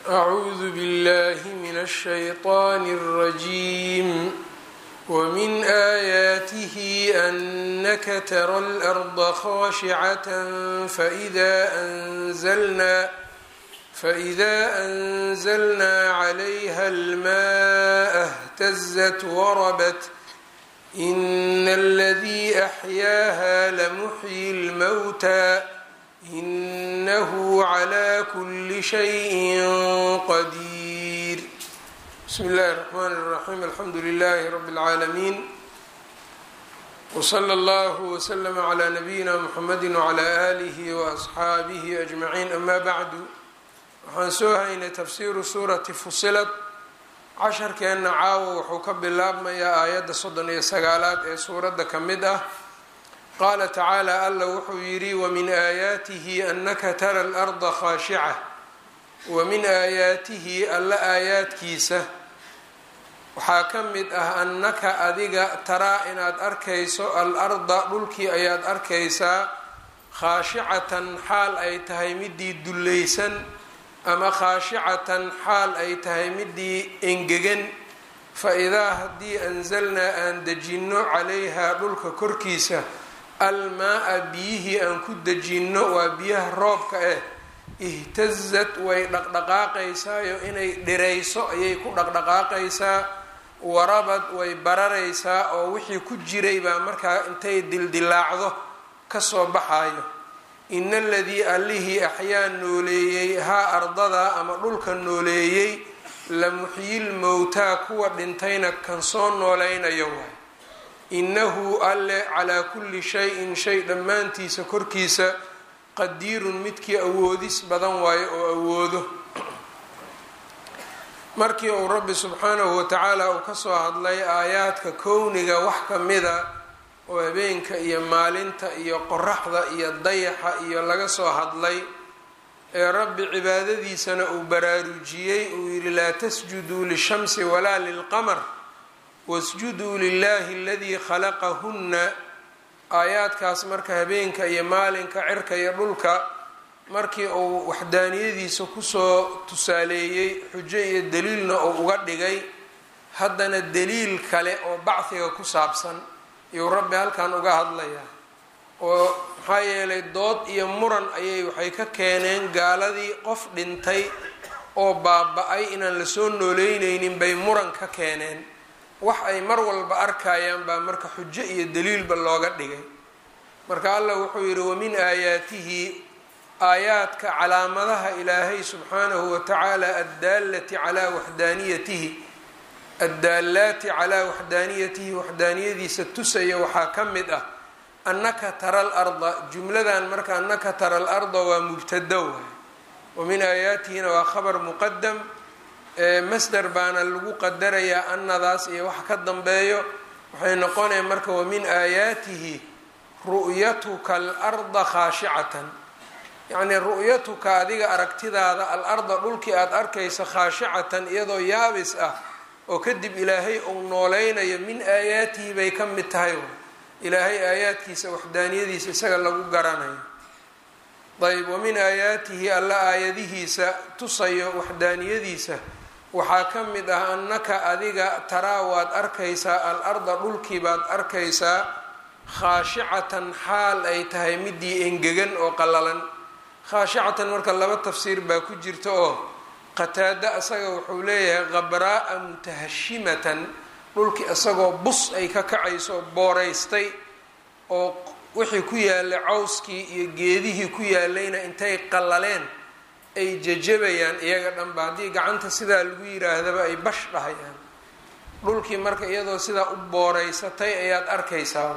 أعوذ بالله من الشيطان الرجيم ومن آياته أنك ترى الأرض خاشعة فإذا أنزلنا فإذا أنزلنا عليها الماء اهتزت وربت إن الذي أحياها لمحيي الموتى إنه على كل شيء قدير بسم الله الرحمن الرحيم الحمد لله رب العالمين وصلى الله وسلم على نبينا محمد وعلى آله وأصحaabihi أجمعين أما بعد waxaan soo haynay tafsiiru suurati fusilad casharkeenna caawa wuxuu ka bilaabmayaa aayadda soddon iyo sagaalaad ee suuradda ka mid ah qaala tacaala alla wuxuu yidhi wamin aayaatihi annaka tara alarda khaashica wa min aayaatihi alla aayaadkiisa waxaa ka mid ah annaka adiga taraa inaad arkayso al arda dhulkii ayaad arkaysaa khaashicatan xaal ay tahay midii dullaysan ama khaashicatan xaal ay tahay midii engegan fa idaa haddii anzalnaa aan dejinno calayhaa dhulka korkiisa almaa-a biyihii aan ku dejinno waa biyaha roobka ah ihtazat way dhaqdhaqaaqaysaayo inay dhirayso ayay ku dhaqdhaqaaqaysaa warabad way bararaysaa oo wixii ku jiray baa markaa intay dildilaacdo kasoo baxayo ina aladii allihii axyaa nooleeyey haa ardada ama dhulka nooleeyey la muxyil mowtaa kuwa dhintayna kan soo noolaynayo waay innahu alle calaa kulli shayin shay dhammaantiisa korkiisa qadiirun midkii awoodis badan waayo oo awoodo markii uu rabbi subxaanahu watacaala uu kasoo hadlay aayaadka kowniga wax ka mida oo habeenka iyo maalinta iyo qoraxda iyo dayaxa iyo laga soo hadlay ee rabbi cibaadadiisana uu baraarujiyey uu yidhi laa tasjuduu lishamsi walaa lilqamar wasjuduu lilahi aladii khalaqahunna aayaadkaas marka habeenka iyo maalinka cirka iyo dhulka markii uu waxdaaniyadiisa kusoo tusaaleeyey xujo iyo daliilna uu uga dhigay haddana daliil kale oo bacdiga ku saabsan iyuu rabbi halkan uga hadlayaa oo maxaa yeelay dood iyo muran ayay waxay ka keeneen gaaladii qof dhintay oo baaba-ay inaan lasoo nooleyneynin bay muran ka keeneen wax ay mar walba arkayaan baa marka xujo iyo daliilba looga dhigay marka allah wuxuu yidhi wamin aayaatihi aayaadka calaamadaha ilaahay subxaanahu watacaala addaalati calaa waxdaaniyatihi addaalaati calaa waxdaaniyatihi waxdaaniyadiisa tusaya waxaa ka mid ah annaka tara al arda jumladan marka annaka tara al arda waa mubtada waay wa min aayaatihina waa khabar muqadam masder baana lagu qadarayaa annadaas iyo wax ka dambeeyo waxay noqonaya marka wa min aayaatihi ru'yatuka alarda khaashicatan yacnii ru'yatuka adiga aragtidaada al arda dhulkii aada arkaysa khaashicatan iyadoo yaabis ah oo kadib ilaahay uu nooleynayo min aayaatihi bay ka mid tahay ilaahay aayaadkiisa waxdaaniyadiisa isaga lagu garanayo ayb wa min aayaatihi alla aayadihiisa tusayo waxdaaniyadiisa waxaa ka mid ah annaka adiga taraa waad arkaysaa al arda dhulkii baad arkaysaa khaashicatan xaal ay tahay midii engegan oo qallalan khaashicatan marka laba tafsiir baa ku jirta oo qataada isaga wuxuu leeyahay khabraaa mutahashimatan dhulkii isagoo bus ay ka kacayso booreystay oo wixii ku yaalay cawskii iyo geedihii ku yaalayna intay qallaleen ay jajabayaan iyaga dhanba haddii gacanta sidaa lagu yiraahdaba ay bash dhahayaan dhulkii marka iyadoo sidaa u booreysatay ayaad arkaysaa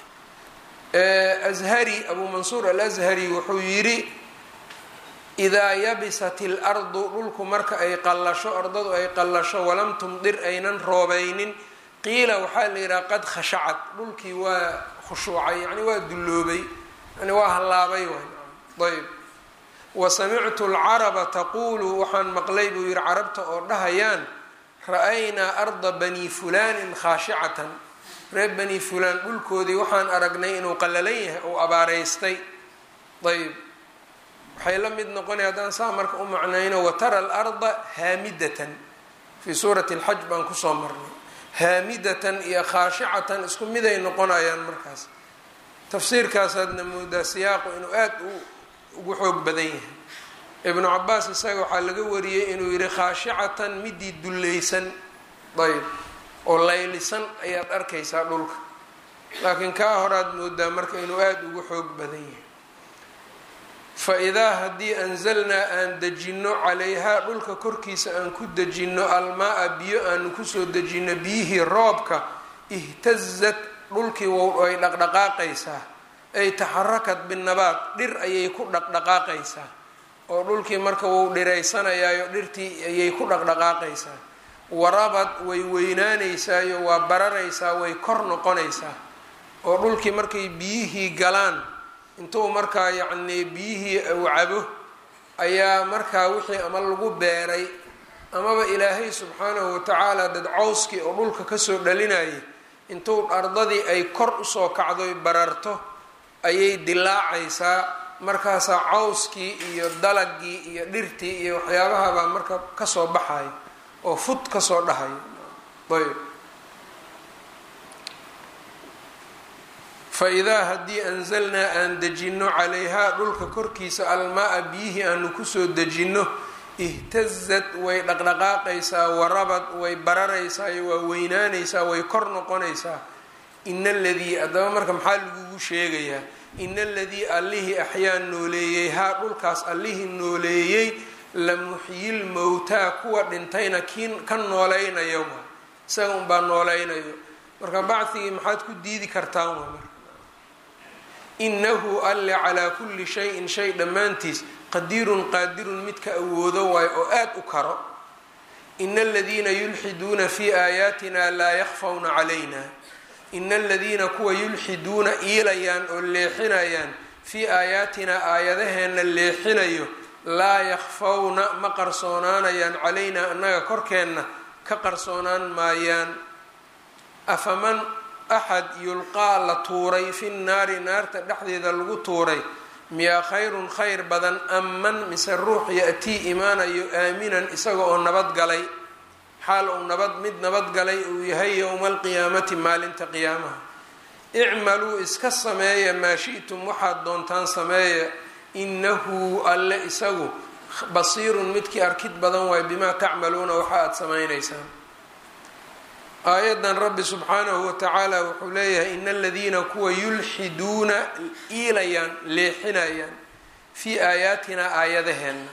ashari abuu mansuur alashari wuxuu yidhi idaa yabisat il ardu dhulku marka ay qallasho ardadu ay qallasho walam tumdir aynan roobaynin qiila waxaa la yidhaha qad khashacad dhulkii waa khushuucay yani waa dulloobay yani waa hallaabay ayb wa samictu alcaraba taquulu waxaan maqlay buu yihi carabta oo dhahayaan ra-aynaa arda bani fulaanin khaashicatan reer bani fulaan dhulkoodii waxaan aragnay inuu qallalan yahay ou abaareystay ayb waxay la mid noqonaya haddaan saa marka u macnayno watara alarda haamidatan fii suurati alxaj baan kusoo marnay haamidatan iyo khaashicatan isku miday noqonayaan markaas tafsiirkaasaadna moodaa siyaaqu inuu aada ugu xoog badan yahay ibnu cabaas isaga waxaa laga wariyey inuu yihi khaashicatan midii dullaysan ayb oo laylisan ayaad arkaysaa dhulka laakiin kaa horaad moodaa marka inuu aada ugu xoog badan yahay fa idaa haddii anzalnaa aan dejinno calayhaa dhulka korkiisa aan ku dejinno almaa-a biyo aanu kusoo dejinno biyihii roobka ihtazat dhulkii wow ay dhaqdhaqaaqaysaa ay taxarakad binabaad dhir ayay ku dhaqdhaqaaqaysaa oo dhulkii marka wou dhiraysanayaayo dhirtii ayay ku dhaqdhaqaaqaysaa warabad way weynaanaysaayo waa bararaysaa way kor noqonaysaa oo dhulkii markay biyihii galaan intuu markaa yacnii biyihii uu cabo ayaa markaa wixii ama lagu beeray amaba ilaahay subxaanahu watacaala dad cawskii oo dhulka kasoo dhalinayay intuu ardadii ay kor usoo kacdoy bararto ayay dilaacaysaa markaasaa cawskii iyo dalagii iyo dhirtii iyo waxyaabahabaa marka kasoo baxayo oo fud kasoo dhahayo ayb fa idaa haddii anzalnaa aan dejinno calayhaa dhulka korkiisa almaa-a biyihii aanu kusoo dejinno ihtazad way dhaqdhaqaaqaysaa warabad way bararaysaa waa weynaanaysaa way kor noqonaysaa ina aladii haddaba marka maxaa lagugu sheegayaa ina aladii allihii axyaa nooleeyey haa dhulkaas allihii nooleeyey la muxyil mowtaa kuwa dhintayna kiin ka noolaynayo waa isaga unbaa noolaynayo marka bacdigii maxaad ku diidi kartaan waa marka inahu alle calaa kulli shayin shay dhammaantiis qadiirun qaadirun midka awoodo waayo oo aada u karo ina aladiina yulxiduuna fii aayaatina laa yakfawna calayna ina aladiina kuwa yulxiduuna iilayaan oo leexinayaan fii aayaatinaa aayadaheenna leexinayo laa yakfawna ma qarsoonaanayaan calaynaa annaga korkeenna ka qarsoonaan maayaan afaman axad yulqaa la tuuray fi nnaari naarta dhexdeeda lagu tuuray miyaa khayrun khayr badan aman mise ruux ya-tii imaanayo aaminan isaga oo nabadgalay xaal uu nabad mid nabadgalay uu yahay yowma alqiyaamati maalinta qiyaamaha icmaluu iska sameeya maa shi'tum waxaad doontaan sameeya inahu alle isagu basiirun midkii arkid badan waay bimaa tacmaluuna waxa aada samaynaysaan aayadan rabbi subxaanahu watacaala wuxuu leeyahay ina aladiina kuwa yulxiduuna iilayaan leexinayaan fii aayaatinaa aayadaheenna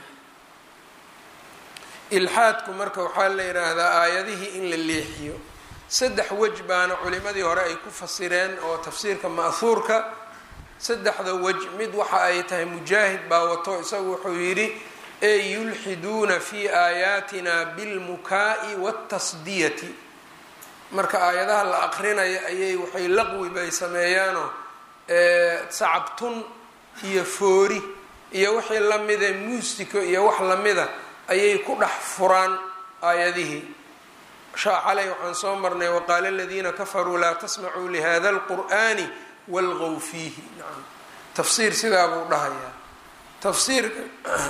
ilxaadku marka waxaa la yidhaahdaa aayadihii in la leexiyo saddex wej baana culimadii hore ay ku fasireen oo tafsiirka ma'huurka saddexda wej mid waxa ay tahay mujaahid baa wato isagu wuxuu yidhi ee yulxiduuna fii aayaatina bilmukaa'i waatasdiyati marka aayadaha la aqrinayo ayay waxay laqwi bay sameeyaanoo sacabtun iyo foori iyo wixii lamida muusiko iyo wax lamida ayay ku dhex furaan aayadihii xalay waxaan soo marnay waqaala aladiina kafaruu laa tasmacuu lihada alqur'ani walqow fiihi nacam tafsiir sidaa buu dhahayaa tafsiirka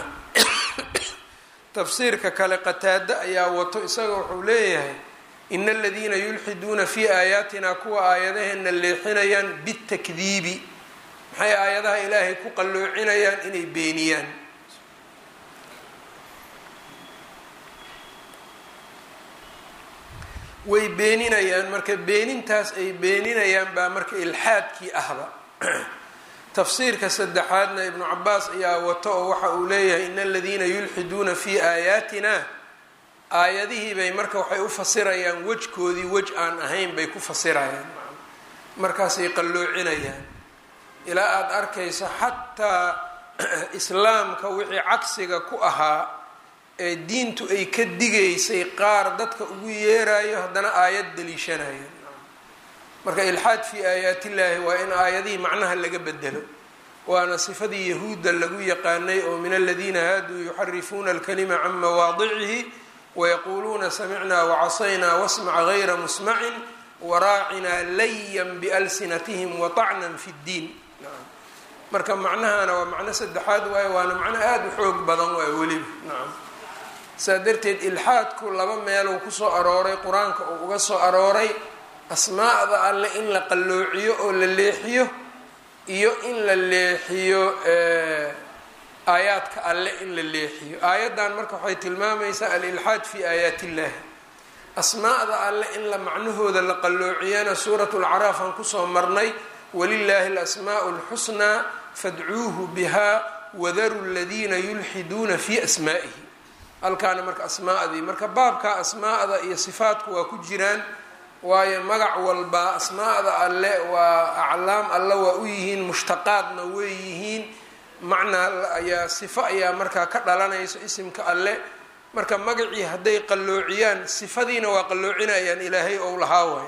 tafsiirka kale qataado ayaa wato isaga wuxuu leeyahay ina aladiina yulxiduuna fii aayaatina kuwa aayadaheena leexinayaan bitakdiibi maxay aayadaha ilaahay ku qalloocinayaan inay beeniyaan way beeninayaan marka beenintaas ay beeninayaan baa marka ilxaadkii ahba tafsiirka saddexaadna ibnu cabaas ayaa wato oo waxa uu leeyahay ina aladiina yulxiduuna fii aayaatina aayadihii bay marka waxay u fasirayaan wejkoodii wej aan ahayn bay ku fasirayaan markaasay qalloocinayaan ilaa aada arkayso xataa islaamka wixii cagsiga ku ahaa ee diintu ay ka digaysay qaar dadka ugu yeerayo haddana aayad daliishanayo marka ilxaad fii aayaatillaahi waa in aayadihii macnaha laga bedelo waana sifadii yahuudda lagu yaqaanay oo min aladiina haaduu yuxarifuuna alkalima can mawaadicihi wayaquuluuna samicnaa wacasaynaa wasmac gayra musmacin waraacinaa layan bialsinatihim waطacnan fi ddiin marka macnahana waa macno saddexaad waaye waana macno aada u xoog badan waay weliba nacam saa darteed ilxaadku laba meeluu kusoo arooray qur-aanka uu uga soo arooray asmaa'da alle in la qalloociyo oo la leexiyo iyo in la leexiyo aayaadka alle in la leexiyo aayaddan marka waxay tilmaamaysaa alilxaad fi aayaat illahi asmaa'da alle in la macnahooda la qalloociyana suurat lacraaf aan kusoo marnay walilaahi alasmaa'u lxusnaa fadcuuhu biha wadaru ladiina yulxiduuna fi asmaa'ihi halkaana marka asmaa'dii marka baabka asmaa'da iyo sifaatku waa ku jiraan waayo magac walba asmaa'da alle waa aclaam alle waa u yihiin mushtaqaadna way yihiin macnaa ayaa sifo ayaa markaa ka dhalanayso isimka alle marka magacii hadday qalloociyaan sifadiina waa qalloocinayaan ilaahay ou lahaa waay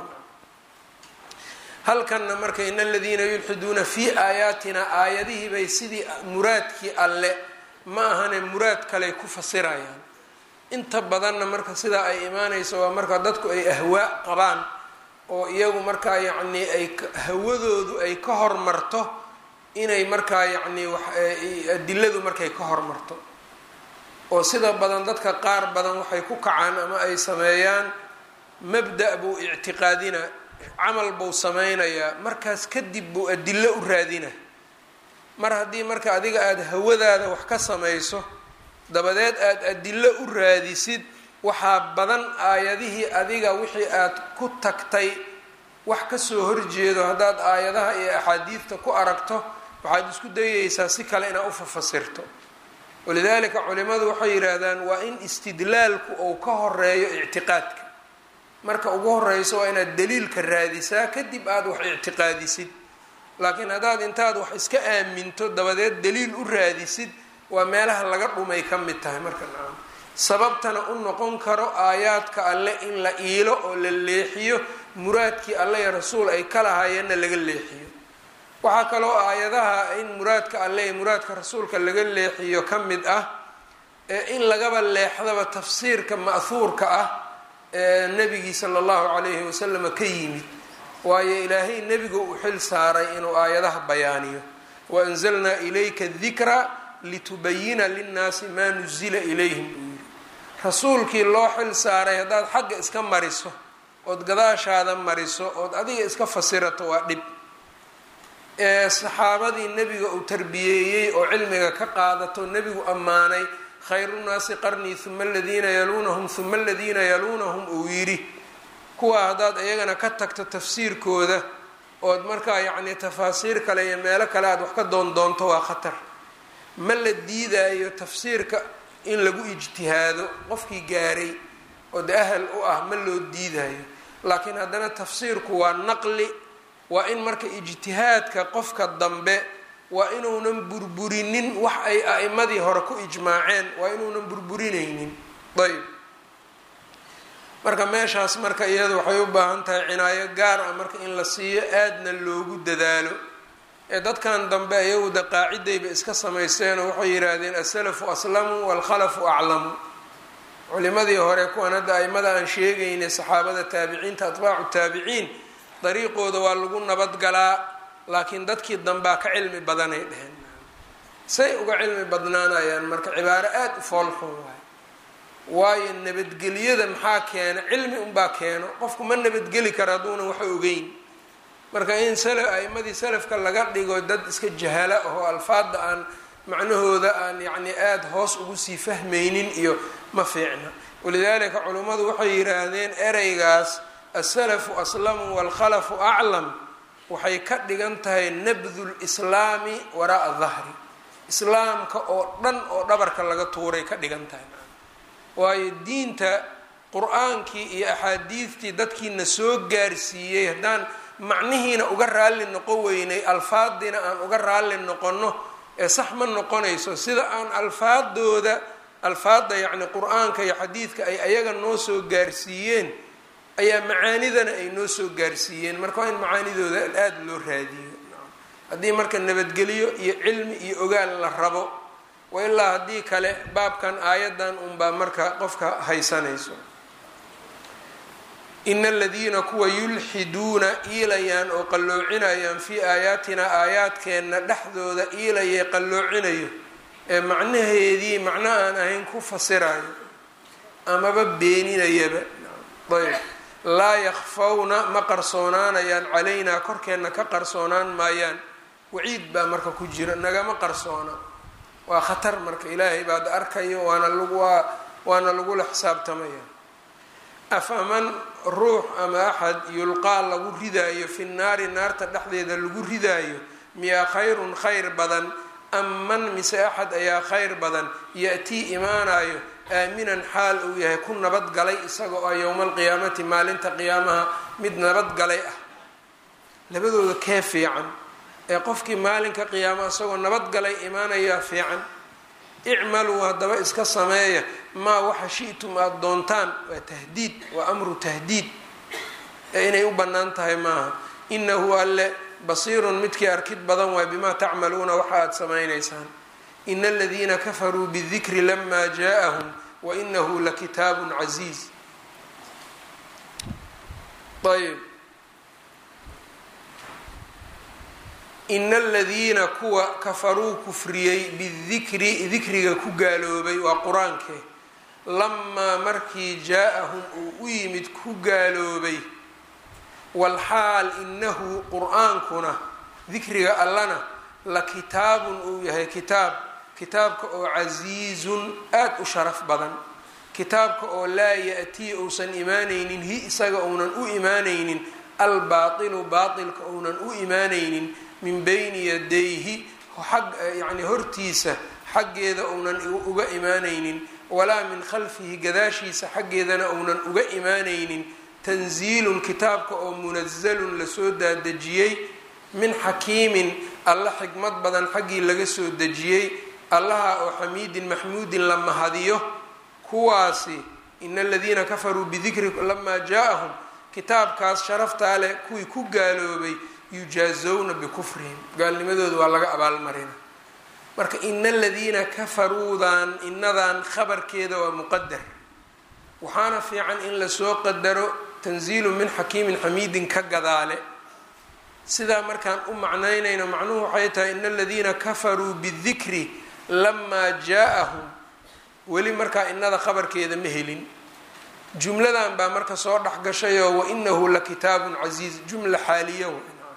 halkanna marka in aladiina yulxiduuna fii aayaatina aayadihii bay sidii muraadkii alle ma ahane muraad kaley ku fasirayaan inta badanna marka sidaa ay imaanayso waa marka dadku ay ahwaa qabaan oo iyagu markaa yacnii ay hawadoodu ay ka hormarto inay markaa yacnii adiladu markay ka hormarto oo sida badan dadka qaar badan waxay ku kacaan ama ay sameeyaan mabda' buu ictiqaadina camal buu sameynayaa markaas kadib buu adilo u raadina mar haddii marka adiga aada hawadaada wax ka samayso dabadeed aada adilo u raadisid waxaa badan aayadihii adiga wixii aad ku tagtay wax kasoo horjeedo haddaad aayadaha iyo axaadiidta ku aragto waxaad isku dayaysaa si kale inaad ufafasirto walidaalika culimadu waxay yidhaahdaan waa in istidlaalku uu ka horeeyo ictiqaadka marka ugu horeyso waa inaad daliilka raadisaa kadib aada wax ictiqaadisid laakiin haddaad intaad wax iska aaminto dabadeed daliil u raadisid waa meelaha laga dhumay ka mid tahay marka nacam sababtana u noqon karo aayaadka alle in la iilo oo la leexiyo muraadkii alle iyo rasuul ay ka lahaayeenna laga leexiyo waxaa kaloo aayadaha in muraadka alle iyo muraadka rasuulka laga leexiyo ka mid ah ee in lagaba leexdaba tafsiirka ma'huurka ah ee nebigii sala allahu calayhi wasalama ka yimid waayo ilaahay nebiga uu xil saaray inuu aayadaha bayaaniyo waanzalnaa ilayka dikra litubayina linnaasi maa nuzila ilayhim buu yiri rasuulkii loo xil saaray haddaad xagga iska mariso ood gadaashaada mariso ood adiga iska fasirato waa dhib ee saxaabadii nebiga uu tarbiyeeyey oo cilmiga ka qaadato nebigu ammaanay khayrunaasi qarnii huma aladiina yaluunahum huma aladiina yaluunahum uu yidhi kuwa haddaad iyagana ka tagto tafsiirkooda ood markaa yacnii tafaasiir kale iyo meelo kale aad wax ka doondoonto waa khatar ma la diidaayo tafsiirka in lagu ijtihaado qofkii gaaray oo de ahal u ah ma loo diidaayo laakiin haddana tafsiirku waa naqli waa in marka ijtihaadka qofka dambe waa inuunan burburinin wax ay a'imadii hore ku ijmaaceen waa inuunan burburinaynin ayb marka meeshaas marka iyadu waxay u baahan tahay cinaayo gaar ah marka in la siiyo aadna loogu dadaalo ee dadkan dambe iyagu de qaacidayba iska samaysteenoo waxay yidhaahdeen asalafu aslamu waalkhalafu aclamu culimadii hore kuwan hadda aimada aan sheegaynay saxaabada taabiciinta atbaacu taabiciin dariiqooda waa lagu nabadgalaa laakiin dadkii dambaa ka cilmi badanay dheheen say uga cilmi badnaanayaan marka cibaaro aada u foolxun waay waayo nabadgelyada maxaa keena cilmi unbaa keeno qofku ma nabadgeli karo hadduunan waxa ogeyn marka in sala aimadii salafka laga dhigo dad iska jahala ahoo alfaadda aan macnahooda aan yacni aada hoos ugu sii fahmaynin iyo ma fiicna walidaalika culummadu waxay yidhaahdeen ereygaas asalafu aslamu waalkhalafu aclam waxay ka dhigan tahay nabdu lislaami waraaa dahri islaamka oo dhan oo dhabarka laga tuuray ka dhigan tahay waayo diinta qur-aankii iyo axaadiidtii dadkiina soo gaarsiiyey haddaan macnihiina uga raalli noqon weynay alfaadiina aan uga raalli noqonno ee sax ma noqonayso sida aan alfaadooda alfaadda yacni qur-aanka iyo xadiidka ay ayaga noo soo gaarsiiyeen ayaa macaanidana ay noo soo gaarsiiyeen marka waa in macaanidooda aada loo raadiyo haddii marka nabadgelyo iyo cilmi iyo ogaal la rabo wa ilaa haddii kale baabkan aayadan unbaa marka qofka haysanayso ina aladiina kuwa yulxiduuna iilayaan oo qalloocinayaan fii aayaatina aayaadkeenna dhexdooda iilayay qalloocinayo ee macnaheedii macno aan ahayn ku fasirayo amaba beeninayaba ayb laa yakfawna ma qarsoonaanayaan calaynaa korkeenna ka qarsoonaan maayaan waciid baa marka ku jira nagama qarsoona waa khatar marka ilaahay baad arkayo waana lagu waana lagula xisaabtamaya afaman ruux ama axad yulqaa lagu ridaayo fi naari naarta dhexdeeda lagu ridaayo miyaa khayrun khayr badan am man mise axad ayaa khayr badan ya-tii imaanayo aaminan xaal uu yahay ku nabadgalay isaga oo yowma alqiyaamati maalinta qiyaamaha mid nabadgalay ah labadooda kee fiican ee qofkii maalinka qiyaama isagoo nabadgalay imaanayaa fiican icmaluu haddaba iska sameeya maa waxa shi'tum aada doontaan waa tahdiid waa amru tahdiid ee inay u bannaan tahay maaha inahu alle basiirun midkii arkid badan waay bimaa tacmaluuna waxa aada samaynaysaan ina aladiina kafaruu bidikri lama jaaءahum wainahu lakitaabun casiiz ayb ina aladiina kuwa kafaruu kufriyey bidikri dikriga ku gaaloobay waa qur-aanke lamaa markii jaa-ahum uu u yimid ku gaaloobay walxaal inahu qur-aankuna dikriga allana la kitaabun uu yahay kitaab kitaabka oo casiizun aada u sharaf badan kitaabka oo laa ya-tii uusan imaanaynin hi isaga uunan u imaanaynin albaatilu baatilka uunan u imaanaynin min bayni yadayhi xag yacni hortiisa xaggeeda uunan uga imaanaynin walaa min khalfihi gadaashiisa xaggeedana uunan uga imaanaynin tanziilun kitaabka oo munazalun lasoo daadejiyey min xakiimin alla xikmad badan xaggii laga soo dejiyey allaha oo xamiidin maxmuudin la mahadiyo kuwaasi ina aladiina kafaruu bidikri lamaa jaa-ahum kitaabkaas sharaftaa leh kuwii ku gaaloobay yujaazowna bikufrihim gaalnimadooda waa laga abaalmarina marka ina aladiina kafaruudan inadan khabarkeeda waa muqadar waxaana fiican in lasoo qadaro tanziilu min xakiimin xamiidin ka gadaale sidaa markaan u macnaynayno macnuhu waxay tahay ina aladiina kafaruu bidikri lamaa jaa-ahum weli markaa inada khabarkeeda ma helin jumladan baa marka soo dhex gashayoo wainahu la kitaabun casiiz jumla xaaliya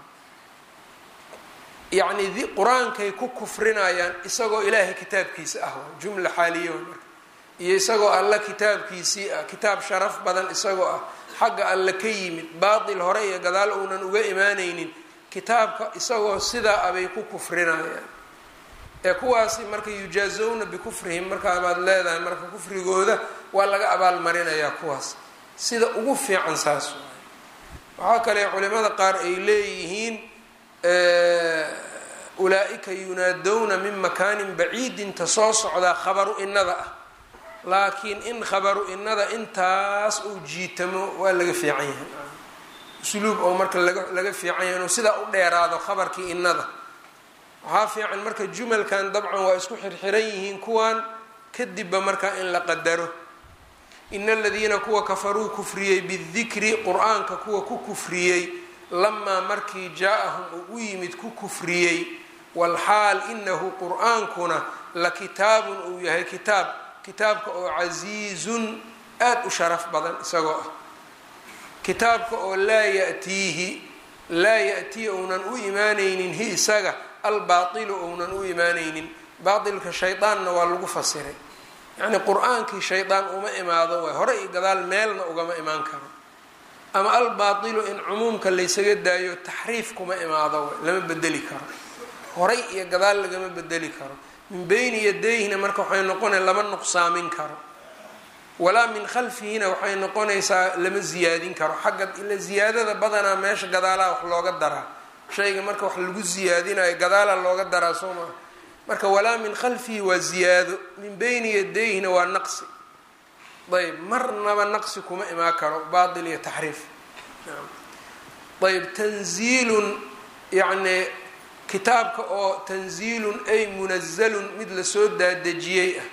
yacni qur-aankay ku kufrinayaan isagoo ilaahay kitaabkiisa ah jumla xaaliya marka iyo isagoo alla kitaabkiisii ah kitaab sharaf badan isagoo ah xagga alle ka yimid baatil hore iyo gadaal uunan uga imaanaynin kitaabka isagoo sidaa abay ku kufrinayaan ee kuwaasi marka yujaazowna bikufrihim markaabaad leedahay marka kufrigooda waa laga abaalmarinayaa kuwaas sida ugu fiican saas waxaa kale culimada qaar ay leeyihiin ulaa-ika yunaadowna min makaanin baciidin ta soo socdaa khabaru inada ah laakiin in khabaru inada intaas uu jiitamo waa laga fiican yahay usluub oo marka laga laga fiican yahay inuu sidaa u dheeraado khabarkii inada waxaa fiican marka jumalkan dabcan waa isku xirxiran yihiin kuwan kadibba markaa in la qadaro ina aladiina kuwa kafaruu kufriyey bidikri qur-aanka kuwa ku kufriyey lamaa markii jaa-ahum uu u yimid ku kufriyey walxaal inahu qur-aankuna la kitaabun uu yahay kitaab kitaabka oo casiizun aada u sharaf badan isagoo ah kitaabka oo laa yatiihi laa ya-tii ounan u imaanaynin hi isaga albaatilu ounan u imaanaynin baatilka shaydaanna waa lagu fasiray yacni qur-aankii shaydaan uma imaado waay hore iyo gadaal meelna ugama imaan karo ama albaatilu in cumuumka laysaga daayo taxriif kuma imaado waay lama bedeli karo horay iyo gadaal lagama bedeli karo min beyni yadayhina marka waxay noqonaya lama nuqsaamin karo walaa min khalfihina waxay noqonaysaa lama ziyaadin karo xagga ila ziyaadada badanaa meesha gadaalaa wax looga daraa shayga marka wax lagu ziyaadinayo gadaala looga daraa soo maa marka walaa min khalfihi waa ziyaado min beyni yadayhina waa naqsi ayb marnaba naqsi kuma imaan karo baatil iyo taxriif ayb tanziilun yacni kitaabka oo tanziilun ay munazalun mid lasoo daadejiyey ah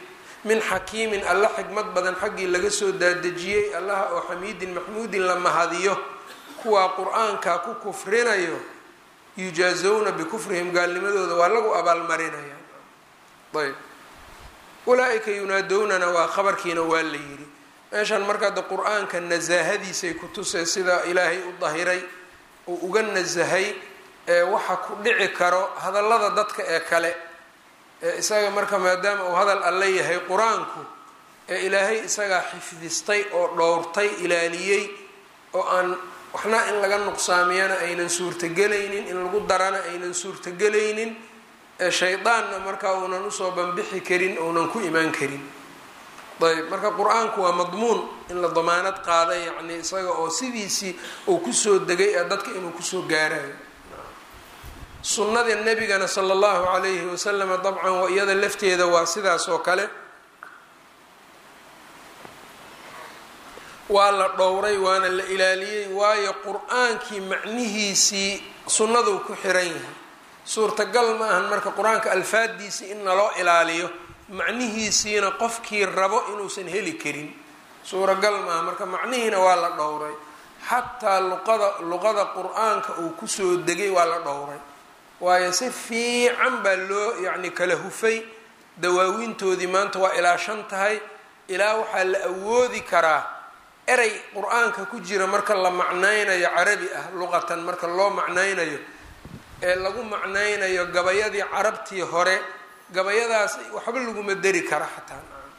min xakiimin alla xikmad badan xaggii laga soo daadejiyey allaha oo xamiidin maxmuudin la mahadiyo kuwaa qur-aanka ku kufrinayo yujaazowna bikufrihim gaalnimadooda waa lagu abaalmarinaya ayb ulaa-ika yunaadownana waa khabarkiina waa la yidhi meeshan marka hadda qur-aanka nasaahadiisay ku tusay sida ilaahay u dahiray uu uga nasahay ee waxa ku dhici karo hadallada dadka ee kale ee isaga marka maadaama uu hadal alle yahay qur-aanku ee ilaahay isagaa xifdistay oo dhowrtay ilaaliyey oo aan waxna in laga nuqsaamiyana aynan suurtagelaynin in lagu darana aynan suurtagelaynin ee shaydaanna markaa uunan usoo banbixi karin uunan ku imaan karin ayb marka qur-aanku waa madmuun in la damaanad qaada yacni isaga oo sidiisii uu kusoo degay ee dadka inuu kusoo gaarayo sunnada nebigana sala allahu calayhi wasalama dabcan waa iyada lafteeda waa sidaas oo kale waa la dhowray waana la ilaaliyey waayo qur-aankii macnihiisii sunnaduu ku xiran yahay suurtagal ma ahan marka qur-aanka alfaadiisii in naloo ilaaliyo macnihiisiina qofkii rabo inuusan heli karin suuragal maaha marka macnihiina waa la dhowray xataa luqada luqada qur-aanka uu kusoo degay waa la dhowray waayo si fiican baa loo yacni kala hufay dawaawiintoodii maanta waa ilaa shan tahay ilaa waxaa la awoodi karaa erey qur-aanka ku jira marka la macnaynayo carabi ah luqatan marka loo macnaynayo ee lagu macnaynayo gabayadii carabtii hore gabayadaas waxba laguma deri kara xataa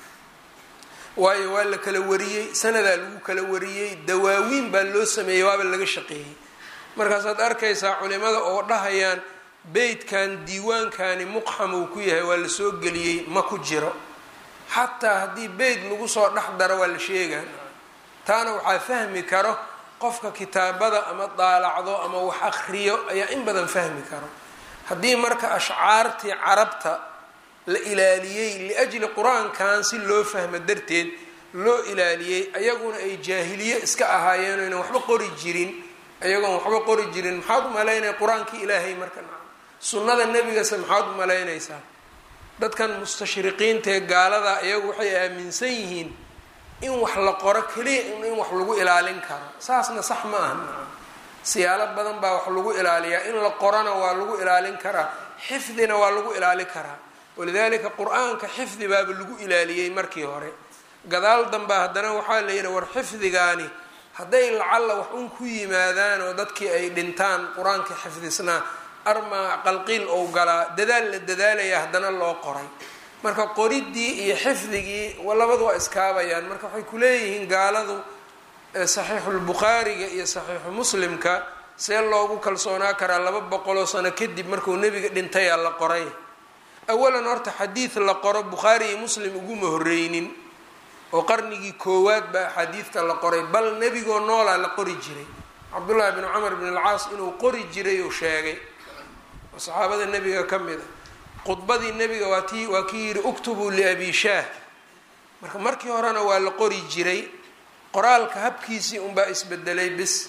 waayo waa la kala wariyey sanadaa lagu kala wariyey dawaawiin baa loo sameeyey waaba laga shaqeeyey markaasaad arkaysaa culimada oo dhahayaan beytkan diiwaankani muqxam uu ku yahay waa lasoo geliyey ma ku jiro xataa haddii beyt lagu soo dhex daro waa la sheegaa taana waxaa fahmi karo qofka kitaabada ama daalacdo ama wax akriyo ayaa in badan fahmi karo haddii marka ashcaartii carabta la ilaaliyey liajli qur-aankan si loo fahmo darteed loo ilaaliyey ayaguna ay jaahiliye iska ahaayeen oynan waxba qori jirin ayagoon waxba qori jirin maxaad u malaynaya qur-aankii ilaahay marka sunnada nebigase maxaad u malaynaysaa dadkan mustashriqiinta ee gaalada iyagu waxay aaminsan yihiin in wax la qoro keliya in wax lagu ilaalin karo saasna sax ma aha siyaalo badan baa wax lagu ilaaliyaa in la qorona waa lagu ilaalin karaa xifdina waa lagu ilaali karaa walidaalika qur-aanka xifdi baaba lagu ilaaliyey markii hore gadaal damba haddana waxaa la yidhi war xifdigaani hadday lacalla wax un ku yimaadaan oo dadkii ay dhintaan qur-aanka xifdisnaa armaa qalqiil ou galaa dadaal la dadaalaya haddana loo qoray marka qoridii iyo xifdigii labadu waa iskaabayaan marka waxay kuleeyihiin gaaladu saxiixulbukhaariga iyo saxiixu muslimka see loogu kalsoonaa karaa laba boqoloo sano kadib markuu nebiga dhintayaa la qoray awalan horta xadiid la qoro bukhaari iyo muslim uguma horreynin oo qarnigii koowaad baa axaadiidta la qoray bal nebigoo noolaa la qori jiray cabdullaahi bn cumar bn alcaas inuu qori jiray uu sheegay oo saxaabada nebiga ka mid a khudbadii nebiga waa ti waa kii yidhi uktubuu liabi shaah marka markii horena waa la qori jiray qoraalka habkiisii unbaa isbedelay bis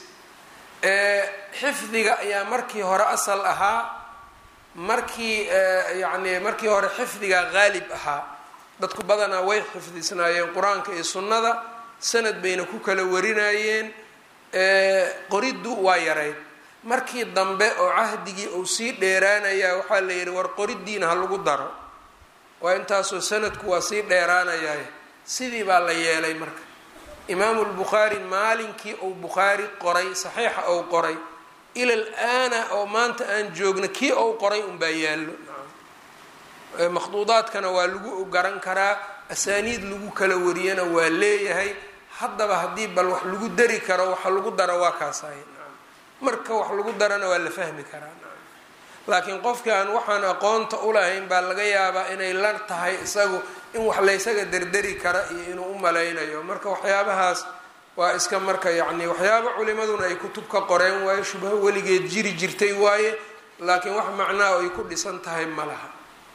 xifdiga ayaa markii hore asal ahaa markii yacni markii hore xifdiga qaalib ahaa dadku badanaa way xifdisnaayeen qur-aanka iyo sunnada sanad bayna ku kala warinayeen qoriddu waa yarayd markii dambe oo cahdigii uu sii dheeraanayaa waxaa la yidhi war qoriddiina ha lagu daro waa intaasoo sanadku waa sii dheeraanayaay sidii baa la yeelay marka imaamu lbukhaari maalinkii uu bukhaari qoray saxiixa ou qoray ilal aana oo maanta aan joogna kii ou qoray unbaa yaallo makhduudaadkana waa lagu garan karaa asaaniid lagu kala wariyana waa leeyahay haddaba haddii bal wax lagu dari karo waxa lagu daro waa kaasay marka wax lagu darana waa la fahmi karaa laakiin qofkii aan waxaan aqoonta ulahayn baa laga yaabaa inay la tahay isagu in wax laysaga derderi kara iyo inuu u malaynayo marka waxyaabahaas waa iska marka yacni waxyaaba culimaduna ay kutub ka qoreen waayo shubho weligeed jiri jirtay waaye laakiin wax macnaa ay ku dhisan tahay ma laha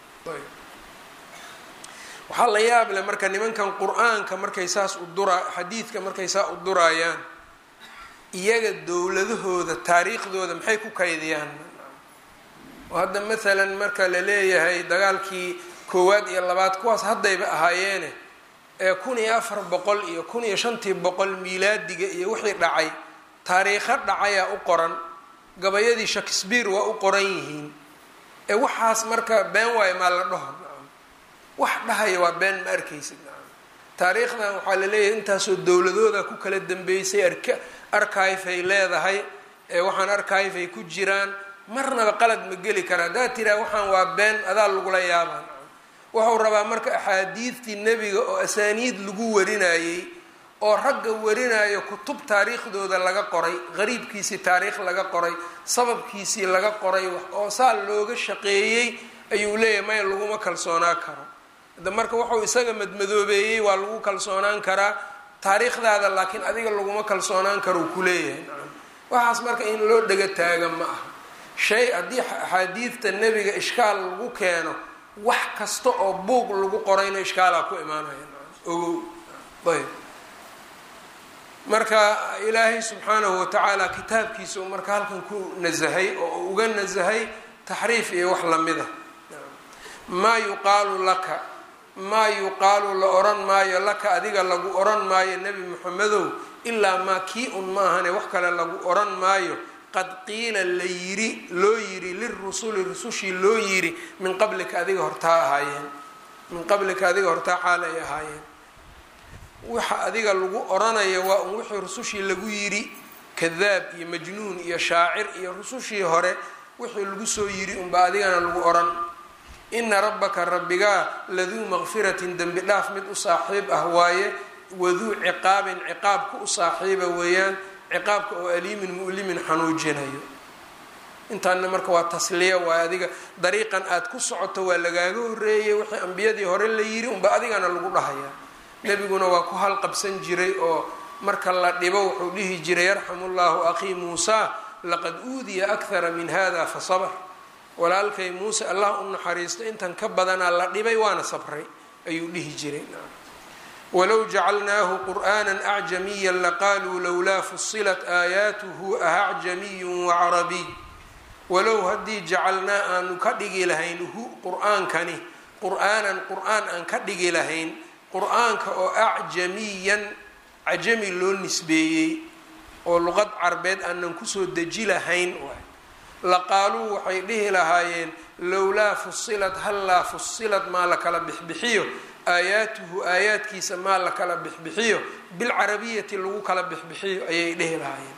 waxaa la yaab leh marka nimankan qur-aanka markay saas u dura xadiidka markay saa u duraayaan iyaga dowladahooda taariikhdooda maxay ku kaydiyaan oo hadda maalan marka la leeyahay dagaalkii koowaad iyo labaad kuwaas haddayba ahaayeene ee kun iyo afar boqol iyo kun iyo shantii boqol miilaadiga iyo wixii dhacay taariikho dhacayaa u qoran gabayadii shakespeare waa u qoran yihiin ee waxaas marka been waayo maa la dhaho nacam wax dhahaya waa been ma arkaysid nacam taariikhdan waxaa la leeyahay intaasoo dowladooda ku kala dambeysay arka archive ay leedahay ee waxaan archive ay ku jiraan marnaba qalad ma geli kara haddaad tiraa waxaan waa been adaa lagula yaabaa nacam wuxuu rabaa marka axaadiidtii nebiga oo asaaniid lagu warinayey oo ragga warinayo kutub taariikhdooda laga qoray qariibkiisii taariikh laga qoray sababkiisii laga qoray oo saa looga shaqeeyey ayuu leeyahay maya laguma kalsoonaa karo hadda marka wuxuu isaga madmadoobeeyey waa lagu kalsoonaan karaa taariikhdaada laakiin adiga laguma kalsoonaan karo uu ku leeyahay nacam waxaas marka in loo dhega taaga ma aha shay haddii axaadiidta nebiga ishkaal lagu keeno wax kasta oo buug lagu qorayna ishkaalaa ku imaanaya nacam ogow ayb marka ilaahay subxaanahu watacaala kitaabkiisa uu marka halkan ku nasahay oo uga nasahay taxriif iyo wax lamida maa yuqaalu laka maa yuqaalu la oran maayo laka adiga lagu oran maayo nebi moxamedow ilaa maa kii un maahane wax kale lagu oran maayo qad qiila la yiri loo yiri lirusuli rusushii loo yiri min qablika adiga hortaa ahaayeen min qablika adiga hortaa xaal ay ahaayeen waxa adiga lagu oranayo waa un wixii rusushii lagu yiri kadaab iyo majnuun iyo shaacir iyo rusushii hore wixii lagu soo yiri unba adigana lagu oran ina rabbaka rabbigaa laduu maqfiratin dembi dhaaf mid u saaxiib ah waaye waduu ciqaabin ciqaabka u saaxiiba weeyaan ciqaabka oo aliimin mu'limin xanuujinayo intaana marka waa tasliya waaye adiga dariiqan aada ku socoto waa lagaaga horeeyay wixii ambiyadii hore la yiri unba adigana lagu dhahayaa nebiguna waa ku halqabsan jiray oo marka la dhibo wuxuu dhihi jiray yarxamu llahu akhii muusa laqad uudiya akhara min hada fa sabr walaalkay muuse allah u naxariisto intan ka badanaa la dhibay waana sabray ayuu dhihi jiray walow jacalnaahu qur'aana acjamiya laqaaluu lowlaa fusilat aayaatuhu ahacjamiyun wacarabiy walow haddii jacalnaa aanu ka dhigi lahayn hu qur-aankani qur-aanan qur-aan aan ka dhigi lahayn qur-aanka oo acjamiyan cajami loo nisbeeyey oo luqad carbeed aanan kusoo deji lahayn laqaaluu waxay dhihi lahaayeen lowlaa fusilad hallaa fusilad maa la kala bixbixiyo aayaatuhu aayaadkiisa maa la kala bixbixiyo bilcarabiyati lagu kala bixbixiyo ayay dhihi lahaayeen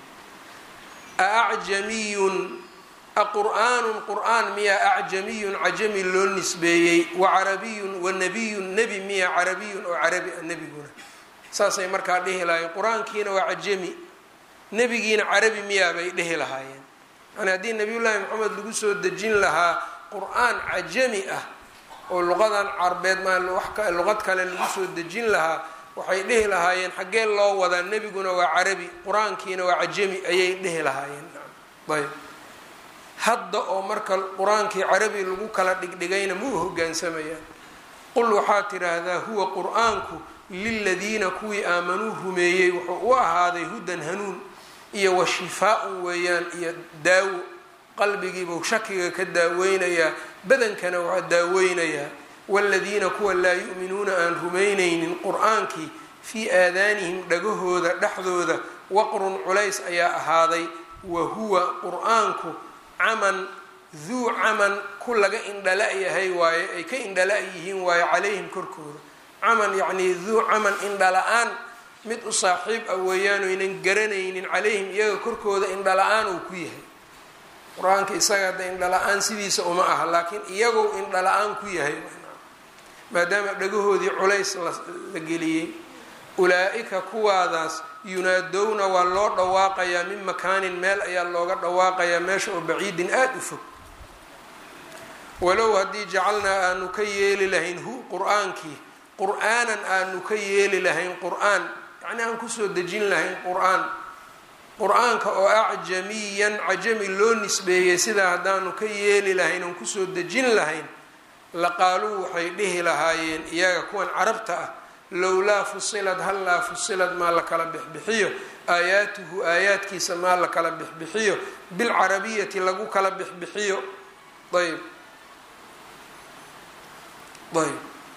aacjamiyun aqur'aanun qur-aan miyaa acjamiyun cajami loo nisbeeyey wacarabiyun wanabiyun nebi miya carabiyun oo carabi a nebiguna saasay markaa dhihi lahaayeen qur-aankiina waa cajami nebigiina carabi miyaa bay dhihi lahaayeen yani haddii nabiyullaahi maxamed lagu soo dejin lahaa qur-aan cajami ah oo luqadan carbeed maa luqad kale lagu soo dejin lahaa waxay dhihi lahaayeen xaggee loo wadaa nebiguna waa carabi qur-aankiina waa cajami ayay dhihi lahaayeen ayb hadda oo marka qur-aankii carabi lagu kala dhigdhigayna ma u hogaansamayaan qul waxaad tidhaahdaa huwa qur-aanku liladiina kuwii aamanuu rumeeyey wuxuu u ahaaday hudan hanuun iyo wa shifaa-un weeyaan iyo daawo qalbigiibuu shakiga ka daaweynayaa badankana waa daaweynayaa waaladiina kuwa laa yu'minuuna aan rumaynaynin qur-aankii fii aadaanihim dhagahooda dhexdooda waqrun culays ayaa ahaaday wa huwa qur-aanku caman duu caman ku laga indhala-yahay waaye ay ka indhala yihiin waayo calayhim korkooda caman yacnii duu caman indhala-aan mid u saaxiib ah weeyaan oynan garanaynin calayhim iyaga korkooda indhala-aan uu ku yahay qur-aanka isaga hadda indhala-aan sidiisa uma aha laakiin iyagu indhala-aan ku yahay maadaama dhagahoodii culays la geliyey ulaa-ika kuwaadaas yunaadowna waa loo dhawaaqayaa min makaanin meel ayaa looga dhawaaqayaa meesha oo baciidin aada u fog walow haddii jacalnaa aanu ka yeeli lahayn hu qur-aankii qur-aanan aanu ka yeeli lahayn qur-aan yacni aan kusoo dejin lahayn qur-aan qur-aanka oo acjamiyan cajami loo nisbeeyey sidaa haddaanu ka yeeli lahayn oon kusoo dejin lahayn laqaaluu waxay dhihi lahaayeen iyaga kuwan carabta ah lowlaa fusilad hallaa fusilad maa la kala bixbixiyo aayaatuhu aayaadkiisa maa la kala bixbixiyo bilcarabiyati lagu kala bixbixiyo ayb ayb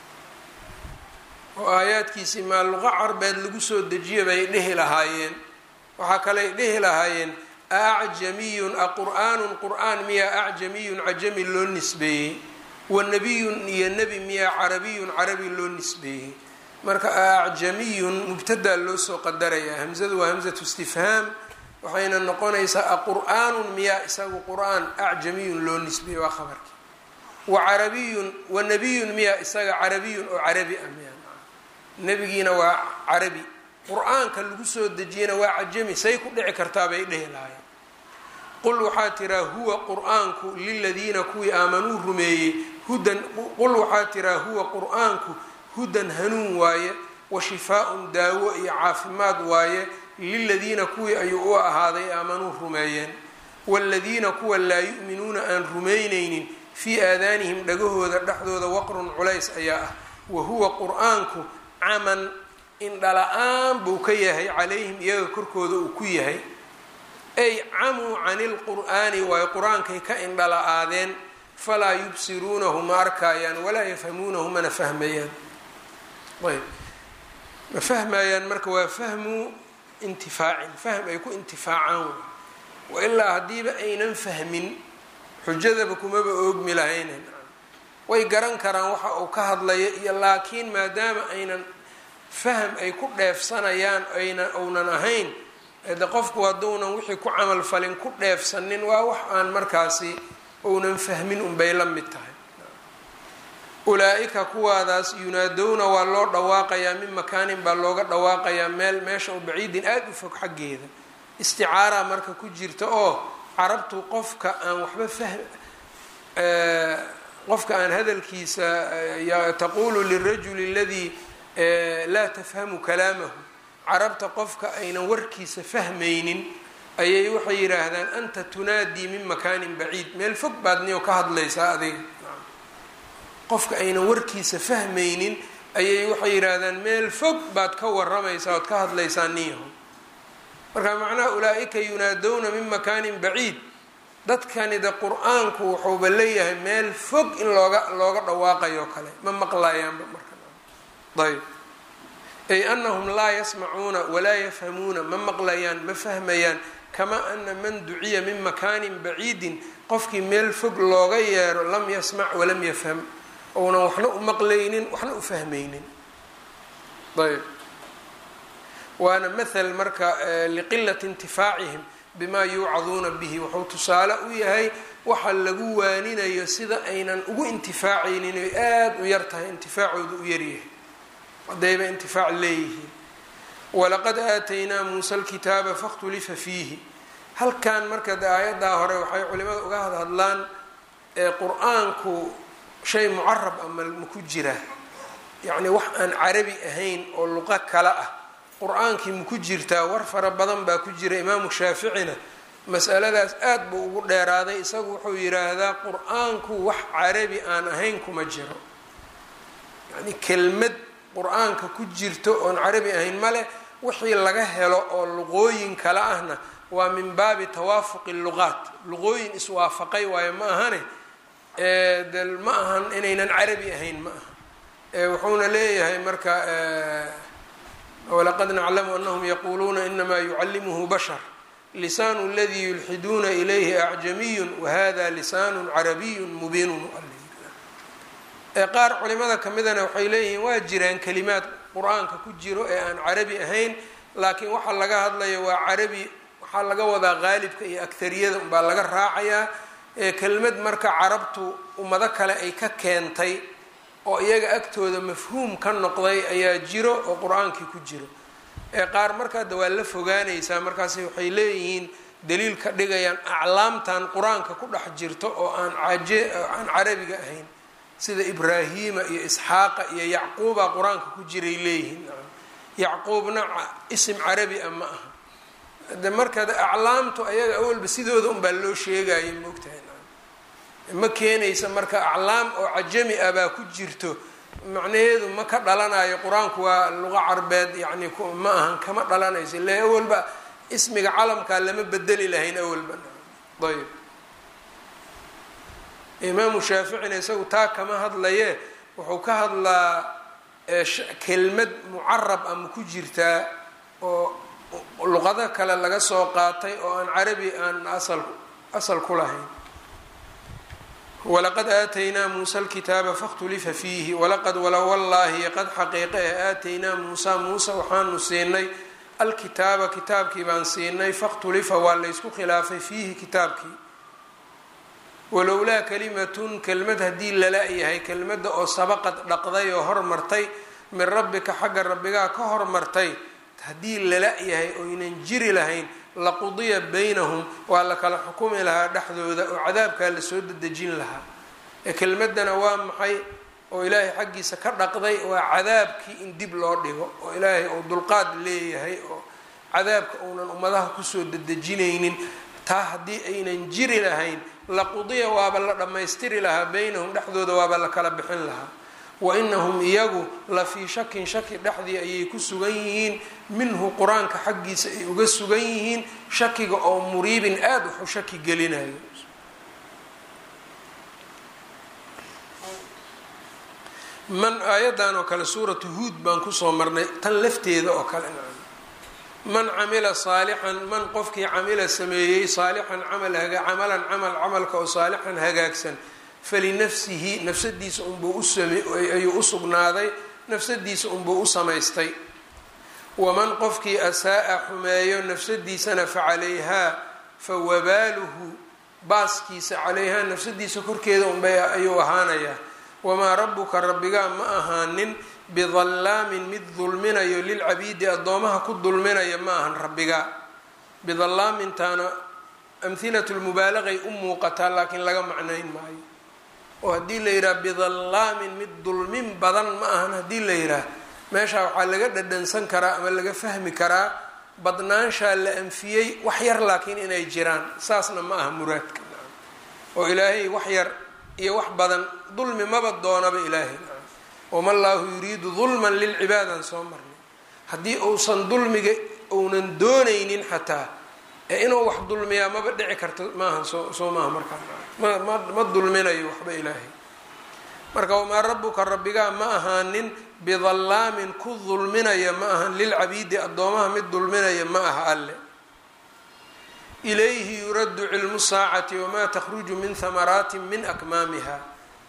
oo aayaadkiisii maa luqa carbeed lagu soo dejiya bay dhihi lahaayeen waxaa kaley dhihi lahaayeen acjamiyun a qur'aanun qur'aan miyaa acjamiyun cajami loo nisbeeyey wa nebiyun iyo nebi miyaa carabiyun carabi loo nisbeeyey marka acjamiyun mubtadaa loo soo qadarayaa hamzadu waa hamzatu istifhaam waxayna noqonaysaa aqur'aanun miyaa isagu qur'aan acjamiyun loo nisbeeyey waa khabarkii wa carabiyun wa nebiyun miyaa isaga carabiyun oo carabi ah miyaa nebigiina waa carabi qur-aanka lagu soo dejiyena waa cajami say ku dhici kartaa bay dhehi lahayen qul waxaa tiraa huwa qur-aanku liladiina kuwii aamanuu rumeeyey hudan qul waxaa tiraa huwa qur-aanku hudan hanuun waaye wa shifaa-un daawo iyo caafimaad waaye liladiina kuwii ayuu u ahaaday aamanuu rumeeyeen waaladiina kuwa laa yu'minuuna aan rumaynaynin fii aadaanihim dhagahooda dhexdooda waqrun culays ayaa ah wa huwa qur-aanku caman indhala-aan buu ka yahay calayhim iyaga korkooda uu ku yahay ay camuu cani lqur'aani waayo qur-aankay ka indhala-aadeen falaa yubsiruunahu ma arkaayaan walaa yafhamuunahu mana fahmayaan ayb ma fahmayaan marka waa fahmu intifaacin fahm ay ku intifaacaan wa ilaa haddiiba aynan fahmin xujadaba kumaba oogmi lahaynen way garan karaan waxa uu ka hadlayo iyo laakiin maadaama aynan faham ay ku dheefsanayaan aynan ounan ahayn de qofku hadduunan wixii ku camal falin ku dheefsanin waa wax aan markaasi ounan fahmin unbay la mid tahay ulaa-ika kuwaadaas yunaadowna waa loo dhawaaqayaa min makaanin baa looga dhawaaqayaa meel meesha oo baciidin aada u fog xaggeeda isticaara marka ku jirta oo carabtu qofka aan waxba fahm qofka aan hadalkiisa taqulu lirajuli aladii laa tafhamu kalaamahu carabta qofka aynan warkiisa fahmaynin ayay waxay yidhaahdaan anta tunaadii min makaanin baciid meel fog baad niyo ka hadlaysaa adiga qofka aynan warkiisa fahmaynin ayay waxay yidhaahdaan meel fog baad ka waramaysaa ood ka hadlaysaa niyaho marka macnaha ulaa-ika yunaadowna min makaanin baciid dadkani de qur-aanku wuxuuba leeyahay meel fog in looga looga dhawaaqayo kale ma maqlayaanba marka ayb ay anahum laa yasmacuuna walaa yafhamuuna ma maqlayaan ma fahmayaan kamaa ana man duciya min makaanin baciidin qofkii meel fog looga yeero lam yasmac walam yafham ounan waxna u maqlaynin waxna u fahmaynin ayb waana mathal marka liqilati intifaacihim bimaa yuucaduuna bihi wuxuu tusaale u yahay waxa lagu waaninayo sida aynan ugu intifaacaynin oy aada u yar tahay intifaacooda u yaryahay haddayba intifaac leeyihiin walaqad aataynaa muusa alkitaaba fakhtulifa fiihi halkan marka de aayaddaa hore waxay culimada uga hadhadlaan qur-aanku shay mucarab ama maku jiraa yacni wax aan carabi ahayn oo luqo kale ah qur-aankii maku jirtaa war fara badan baa ku jira imaamu shaaficina masaladaas aad buu ugu dheeraaday isagu wuxuu yidhaahdaa qur-aanku wax carabi aan ahayn kuma jiro yani kelmad qur-aanka ku jirto oon carabi ahayn male wixii laga helo oo luqooyin kale ahna waa min baabi tawaafuqi luqaat luqooyin iswaafaqay waayo ma ahane de ma ahan inaynan carabi ahayn ma aha wuxuuna leeyahay marka walaqad naclamu anahum yaquuluuna inamaa yucallimuhu bashar lisaanu ladii yulxiduuna ilayhi acjamiyun wahada lisaanu carabiyun mubiinun qaar culimada kamidana waxay leeyihiin waa jiraan kalimaad qur-aanka ku jiro ee aan carabi ahayn laakiin waxaa laga hadlaya waa carabi waxaa laga wadaa qaalibka iyo agtariyada unbaa laga raacayaa kelmad marka carabtu ummado kale ay ka keentay oo iyaga agtooda mafhuum ka noqday ayaa jiro oo qur-aankii ku jiro ee qaar markaada waa la fogaanaysaa markaas waxay leeyihiin daliil ka dhigayaan aclaamtan qur-aanka ku dhex jirto oo aan caje aan carabiga ahayn sida ibraahiima iyo isxaaqa iyo yacquuba qur-aanka ku jiray leeyihiin yacquubna isim carabi a ma aha de markaad aclaamtu ayaga awalba sidooda unbaa loo sheegaya moogtahay ma keenaysa marka aclaam oo cajami ah baa ku jirto macnaheedu ma ka dhalanayo qur-aanku waa luqa carbeed yani ma ahan kama dhalanayso ile awalba ismiga calamkaa lama bedeli lahayn awalba ayb imaamu shaaficina isagu taa kama hadlaye wuxuu ka hadlaa kelmad mucarab ama ku jirtaa oo luqado kale laga soo qaatay oo aan carabi aan asal asal ku lahayn walaqad aataynaa muusa alkitaaba fakhtulifa fiihi walaqad wala wallaahi qad xaqiiqe eh aataynaa muusa muuse waxaanu siinay alkitaaba kitaabkii baan siinay fakhtulifa waa laysku khilaafay fiihi kitaabkii walowlaa kalimatun kelmad haddii lala yahay kelmadda oo sabaqad dhaqday oo hormartay min rabbika xagga rabbigaa ka hormartay haddii lala yahay oynan jiri lahayn laqudiya baynahum waa la kala xukumi lahaa dhexdooda oo cadaabkaa lasoo dedejin lahaa ee kelmadana waa maxay oo ilaahay xaggiisa ka dhaqday waa cadaabkii in dib loo dhigo oo ilaahay uu dulqaad leeyahay oo cadaabka uunan ummadaha kusoo dedejinaynin taa haddii aynan jiri lahayn laqudiya waaba la dhammaystiri lahaa baynahum dhexdooda waaba la kala bixin lahaa wa inahum iyagu la fii shakin shaki dhexdii ayay ku sugan yihiin minhu qur-aanka xaggiisa ay uga sugan yihiin shakiga oo muriibin aada waxu shaki gelinayo man aayadan oo kale suuratu huud baan kusoo marnay tan lafteeda oo kale man camila saalixan man qofkii camila sameeyey saalixan camal camalan camal camalka oo saalixan hagaagsan falinafsihi nafsadiisa unbuu ayuu u sugnaaday nafsadiisa unbuu u samaystay waman qofkii asaa-a xumeeyo nafsadiisana facalayhaa fa wabaaluhu baaskiisa calayhaa nafsadiisa korkeeda unbay ayuu ahaanayaa wamaa rabbuka rabbigaa ma ahaanin bidallaamin mid dulminayo lilcabiidi addoomaha ku dulminaya ma ahan rabbigaa bidallaamintaana amhilatu lmubaalaqay u muuqataa laakiin laga macnayn maayo oo haddii la yidhaha bidallaamin mid dulmin badan ma ahan haddii la yidhaah meeshaa waxaa laga dhadhansan karaa ama laga fahmi karaa badnaanshaa la anfiyey wax yar laakiin inay jiraan saasna ma aha muraadka oo ilaahay wax yar iyo wax badan dulmi maba doonaba ilaahay wama llaahu yuriidu dulman lilcibaadaan soo marnay haddii uusan dulmiga uunan doonaynin xataa ee inuu wax dulmiyaa maba dhici karto maaha soo soo maaha markaa ma ma dulminayo waxba ilaahay marka wamaa rabbuka rabbigaa ma ahaanin bidallaamin ku dulminaya ma ahan lilcabiidi addoomaha mid dulminaya ma aha alle ilayhi yuraddu cilmu saacati wamaa takhruju min hamaraatin min akmaamiha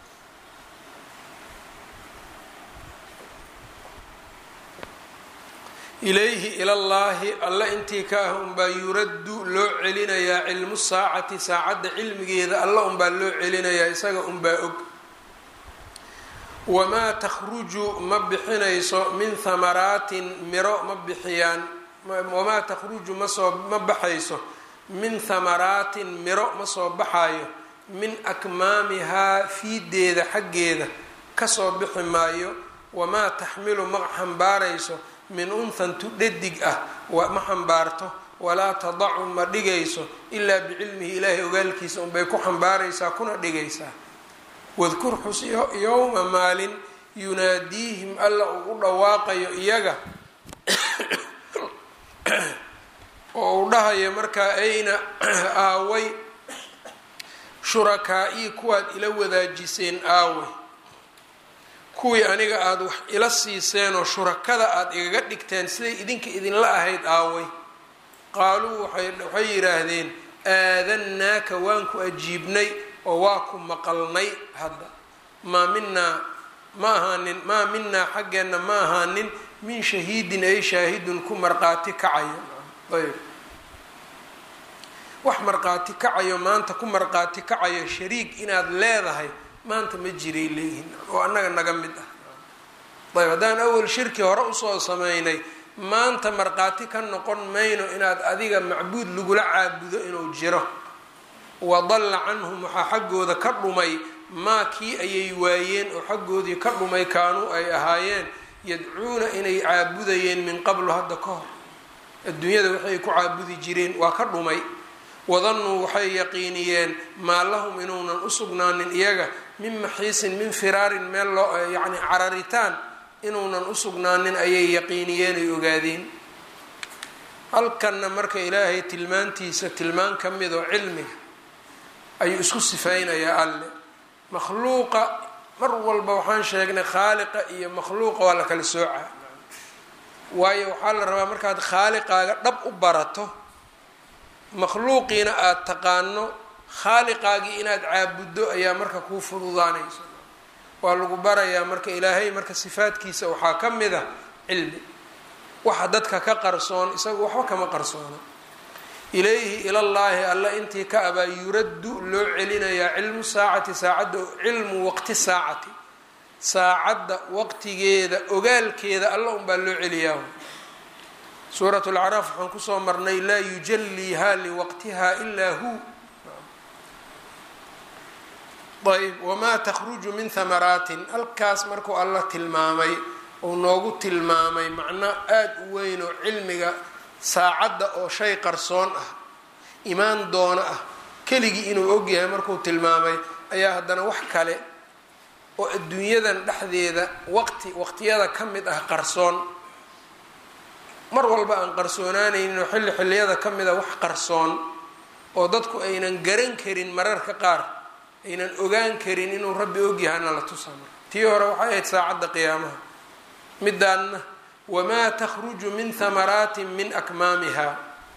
ilayhi ilallaahi alle intii ka ah unbaa yuraddu loo celinayaa cilmu saacati saacadda cilmigeeda alle unbaa loo celinayaa isaga unbaa og wamaa takhruju ma bixinayso min hamaraatin miro ma bixiyaan wamaa takhruju masoo ma baxayso min hamaraatin miro ma soo baxayo min akmaamihaa fiideeda xaggeeda kasoo bixi maayo wamaa taxmilu ma xambaarayso min unhan tu dhadig ah ma xambaarto walaa tadacu ma dhigayso ilaa bicilmihi ilaahay ogaalkiisa unbay ku xambaaraysaa kuna dhigaysaa wadkur xus yowma maalin yunaadiihim alla uu u dhawaaqayo iyaga oo uu dhahayo markaa ayna aaway shurakaa-ii kuwaad ila wadaajiseen aaway kuwii aniga aada wax ila siiseenoo shurakada aada igaga dhigteen siday idinka idinla ahayd aaway qaaluu waxay yidhaahdeen aadannaaka waan ku ajiibnay oo waa ku maqalnay hadda maa minaa ma ahaanin maa minaa xaggeenna ma ahaanin min shahiidin ay shaahidun ku marqaati kacayo ayb wax marqaati kacayo maanta ku marqaati kacayo shariig inaad leedahay maanta ma jiray leeyihin oo annaga naga mid ah ayb haddaan awal shirki hore usoo sameynay maanta marqaati ka noqon mayno inaad adiga macbuud lagula caabudo inuu jiro wadalla canhum waxaa xaggooda ka dhumay maa kii ayay waayeen oo xaggoodii ka dhumay kaanuu ay ahaayeen yadcuuna inay caabudayeen min qablu hadda ka hor adduunyada waxay ku caabudi jireen waa ka dhumay wadannuu waxay yaqiiniyeen maa lahum inuunan u sugnaanin iyaga min maxiisin min firaarin meel loo yacni cararitaan inuunan u sugnaanin ayay yaqiiniyeen ay ogaadeen halkanna marka ilaahay tilmaantiisa tilmaan ka mid oo cilmiga ayuu isku sifaynayaa alle makhluuqa mar walba waxaan sheegnay khaaliqa iyo makhluuqa waa la kala soocaa waayo waxaa la rabaa markaad khaaliqaaga dhab u barato makhluuqiina aada taqaano khaaliqaagii inaad caabuddo ayaa marka kuu fududaanayso waa lagu barayaa marka ilaahay marka sifaadkiisa waxaa ka mid a cilmi waxa dadka ka qarsoon isaga waxba kama qarsoono ilayhi ilallaahi alla intii ka abaa yuraddu loo celinayaa cilmu saacati saacadda cilmu waqti saacati saacadda waqtigeeda ogaalkeeda alla unbaa loo celiyaa suurat lacraaf waxaan kusoo marnay laa yujaliiha liwaqtiha ilaa hu ayb wamaa takhruju min hamaraatin halkaas markuu alla tilmaamay uu noogu tilmaamay macno aada u weyn oo cilmiga saacadda oo shay qarsoon ah imaan doono ah keligii inuu ogyahay markuu tilmaamay ayaa haddana wax kale oo adduunyadan dhexdeeda waqti waqtiyada ka mid ah qarsoon mar walba aan qarsoonaanaynin oo xilli xilliyada ka mid a wax qarsoon oo dadku aynan garan karin mararka qaar aynan ogaan karin inuu rabbi ogyahana la tusa marka tii hore waxay ahayd saacadda qiyaamaha midaanna wamaa takhruju min hamaraatin min akmaamiha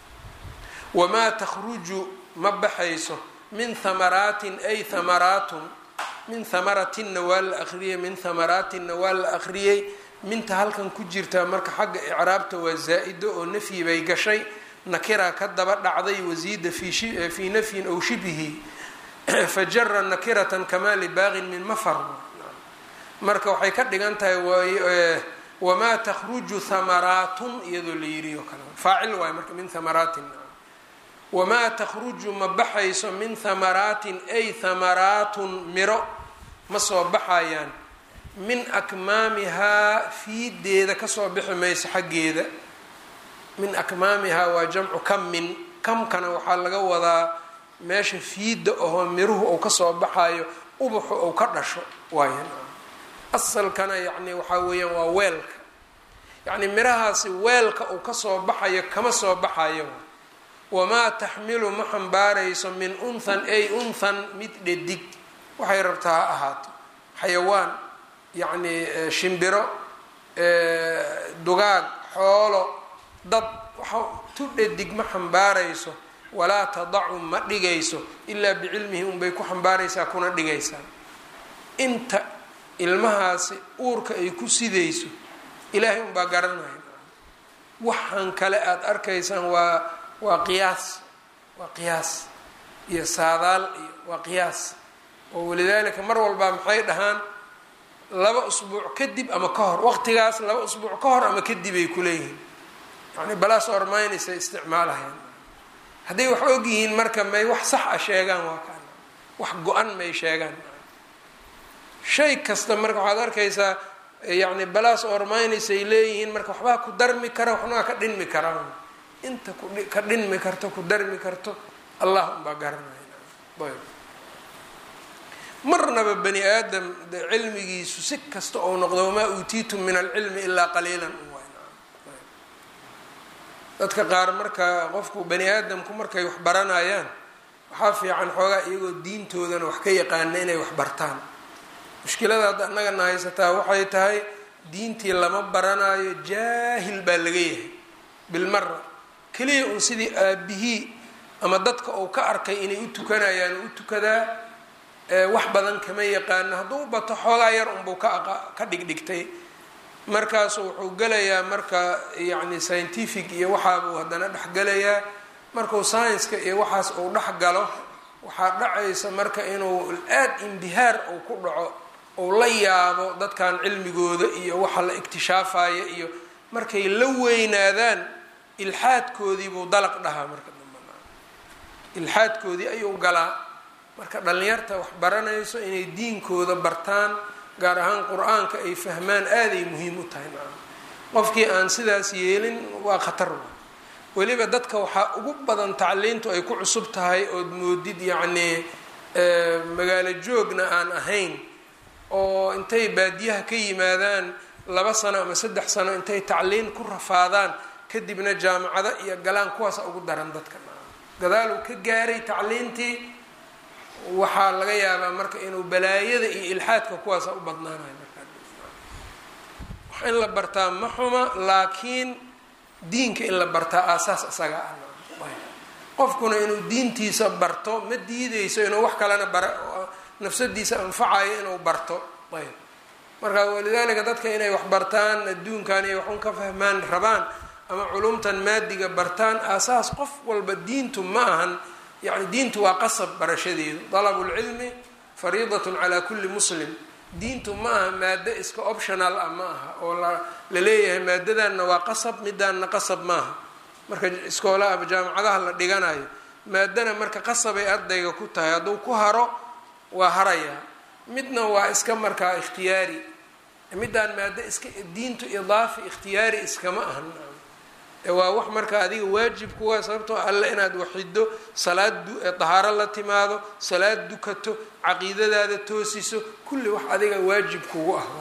wamaa takhruju ma baxayso min hamaraatin ay hamaraatun min hamaratinna waa la akhriyey min hamaraatinna waa la akhriyey minta halkan ku jirtaa marka xagga icraabta waa zaa-ido oo nafyi bay gashay nakira ka daba dhacday wasiida fii nafyin ow shibhi fajara nakiratan kamaa libaaqin min mafar marka waxay ka dhigan tahay wamaa takhruju hamaraatun iyadoo la yiri oo kale faacil waay marka min hamaraatin wamaa takhruju ma baxayso min hamaraatin ay hamaraatun miro ma soo baxayaan min akmaamihaa fiideeda kasoo bixi mayso xaggeeda min akmaamihaa waa jamcu kamin kamkana waxaa laga wadaa meesha fiida ahoo miruhu uu kasoo baxayo ubaxu uu ka dhasho waayan asalkana yacni waxaa weeyaan waa weelka yacni mirahaasi weelka uu kasoo baxayo kama soo baxayo wamaa taxmilu ma xambaarayso min unthan ay unthan mid dhadig waxay rabtaa ha ahaato xayawaan yacni shimbiro dugaag xoolo dad waxa tu dhadig ma xambaarayso walaa tadacu ma dhigayso ilaa bicilmihi unbay ku xambaaraysaa kuna dhigaysaa inta ilmahaasi uurka ay ku sidayso ilaahay unbaa garanaya waxaan kale aada arkaysaan waa waa qiyaas waa qiyaas iyo saadaal iyo waa qiyaas oo walidaalika mar walbaa maxay dhahaan laba usbuuc kadib ama ka hor waqtigaas laba usbuuc ka hor ama kadib ay kuleeyihiin yani balaas ormaynaysa isticmaalahayaan hadday wax og yihiin marka may wax sax a sheegaan waa kaan wax go-an may sheegaan shay kasta marka waxaad arkaysaa yani balaas ormaynaysay leeyihiin marka waxbaa ku darmi kara waxnaa ka dhinmi karaa inta ka dhinmi karto ku darmi karto allah unbaa garanaya ayb marnaba bani aadam cilmigiisu si kasta ou noqdo wamaa uutiitum min alcilmi ilaa qaliilan dadka qaar marka qofku bani aadamku markay wax baranayaan waxaa fiican xoogaa iyagoo diintoodana wax ka yaqaana inay wax bartaan mushkilada hadda annagana haysataa waxay tahay diintii lama baranayo jaahil baa laga yahay bilmara keliya un sidii aabihii ama dadka uu ka arkay inay u tukanayaan u tukadaa wax badan kama yaqaano hadduu bato xoogaa yar unbuu ka ka dhigdhigtay markaasu wuxuu gelayaa marka yacni scientific iyo waxaabuu haddana dhexgelayaa markuu science-ka iyo waxaas uu dhex galo waxaa dhacaysa marka inuu aada imbihaar uu ku dhaco uu la yaabo dadkan cilmigooda iyo waxa la iktishaafaya iyo markay la weynaadaan ilxaadkoodiibuu dalaq dhahaa marka dambe ilxaadkoodii ayuu galaa marka dhallinyarta wax baranayso inay diinkooda bartaan gaar ahaan qur-aanka ay fahmaan aaday muhiim u tahay maa qofkii aan sidaas yeelin waa khatar weliba dadka waxaa ugu badan tacliintu ay ku cusub tahay ood moodid yacnii magaalo joogna aan ahayn oo intay baadiyaha ka yimaadaan laba sano ama saddex sano intay tacliin ku rafaadaan kadibna jaamacado iyo galaan kuwaasa ugu daran dadka gadaaluu ka gaaray tacliintii waxaa laga yaabaa marka inuu balaayada iyo ilxaadka kuwaasa u badnaanayo markaa wax in la bartaa ma xuma laakiin diinka in la bartaa aasaas isaga ah qofkuna inuu diintiisa barto ma diideyso inuu wax kalena bara nafsadiisa anfacayo inuu barto ayb marka walidaalika dadka inay wax bartaan adduunkan iyo waxun ka fahmaan rabaan ama culumtan maadiga bartaan aasaas qof walba diintu ma ahan yani diintu waa qasab barashadeedu dalabulcilmi fariidatun calaa kulli muslim diintu ma aha maado iska optional ah ma aha oo la leeyahay maadadanna waa qasab midaanna qasab maaha marka iskoolaha jaamacadaha la dhiganayo maadana marka qasabay ardayga ku tahay hadduu ku haro waa harayaa midna waa iska markaa ikhtiyaari midaan maado iska diintu idaafi ikhtiyaari iskama ahan waa wax marka adiga waajib kuwa sababtoo alle inaad waxido salaad dahaaro la timaado salaad dukato caqiidadaada toosiso kulli wax adiga waajib kugu ah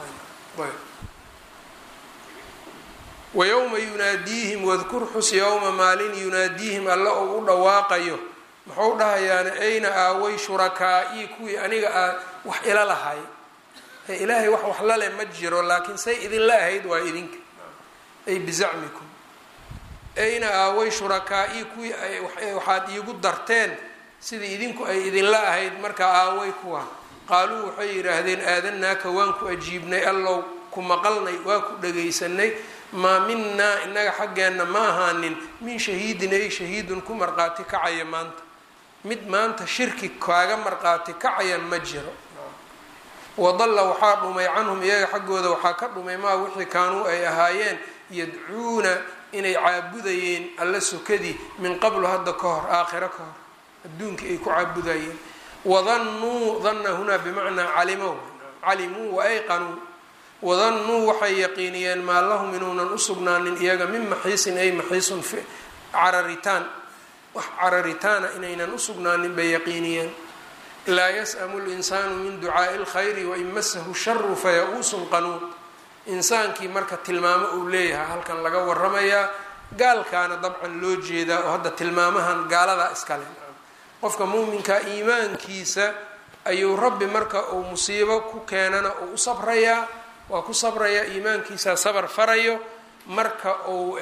wa yowma yunaadiihim wadkur xus yowma maalin yunaadiihim alle ou u dhawaaqayo muxuu dhahayaana ayna aaway shurakaa-ii kuwii aniga aa wax ila lahay ilaahay wax wax lale ma jiro laakiin say idinla ahayd waa idinka ay bizacmikum ayna aaway shurakaa-ii kuwii waxaad iigu darteen sidii idinku ay idinla ahayd markaa aaway kuwa qaaluu waxay yidhaahdeen aadanaaka waan ku ajiibnay allow ku maqalnay waa ku dhagaysanay maa minaa innaga xaggeenna ma ahaanin min shahiidin ay shahiidun ku marqaati kacaya maanta mid maanta shirki kaaga marqaati kacaya ma jiro wadalla waxaa dhumay canhum iyaga xaggooda waxaa ka dhumay maa wixii kaanuu ay ahaayeen yadcuuna inay caabudayeen alla sokadii min qablu hadda ka hor aakhiro ka hor adduunkii ay ku caabudayeen wadannuu danna hunaa bimacnaa calimow calimuu wa ayqanuu wadannuu waxay yaqiiniyeen maa lahum inuunan usugnaanin iyaga min maxiisin ay maxiisun cararitaan wax cararitaana inaynan usugnaanin bay yaqiiniyeen laa yas'amu linsaanu min ducaa'i lkhayri wain masahu sharu faya-uusun qanuud insaankii marka tilmaamo uu leeyahay halkan laga waramayaa gaalkaana dabcan loo jeedaa oo hadda tilmaamahan gaaladaa iskale qofka muuminka iimaankiisa ayuu rabbi marka uu musiibo ku keenana uu u sabrayaa waa ku sabrayaa iimaankiisa sabar farayo marka uu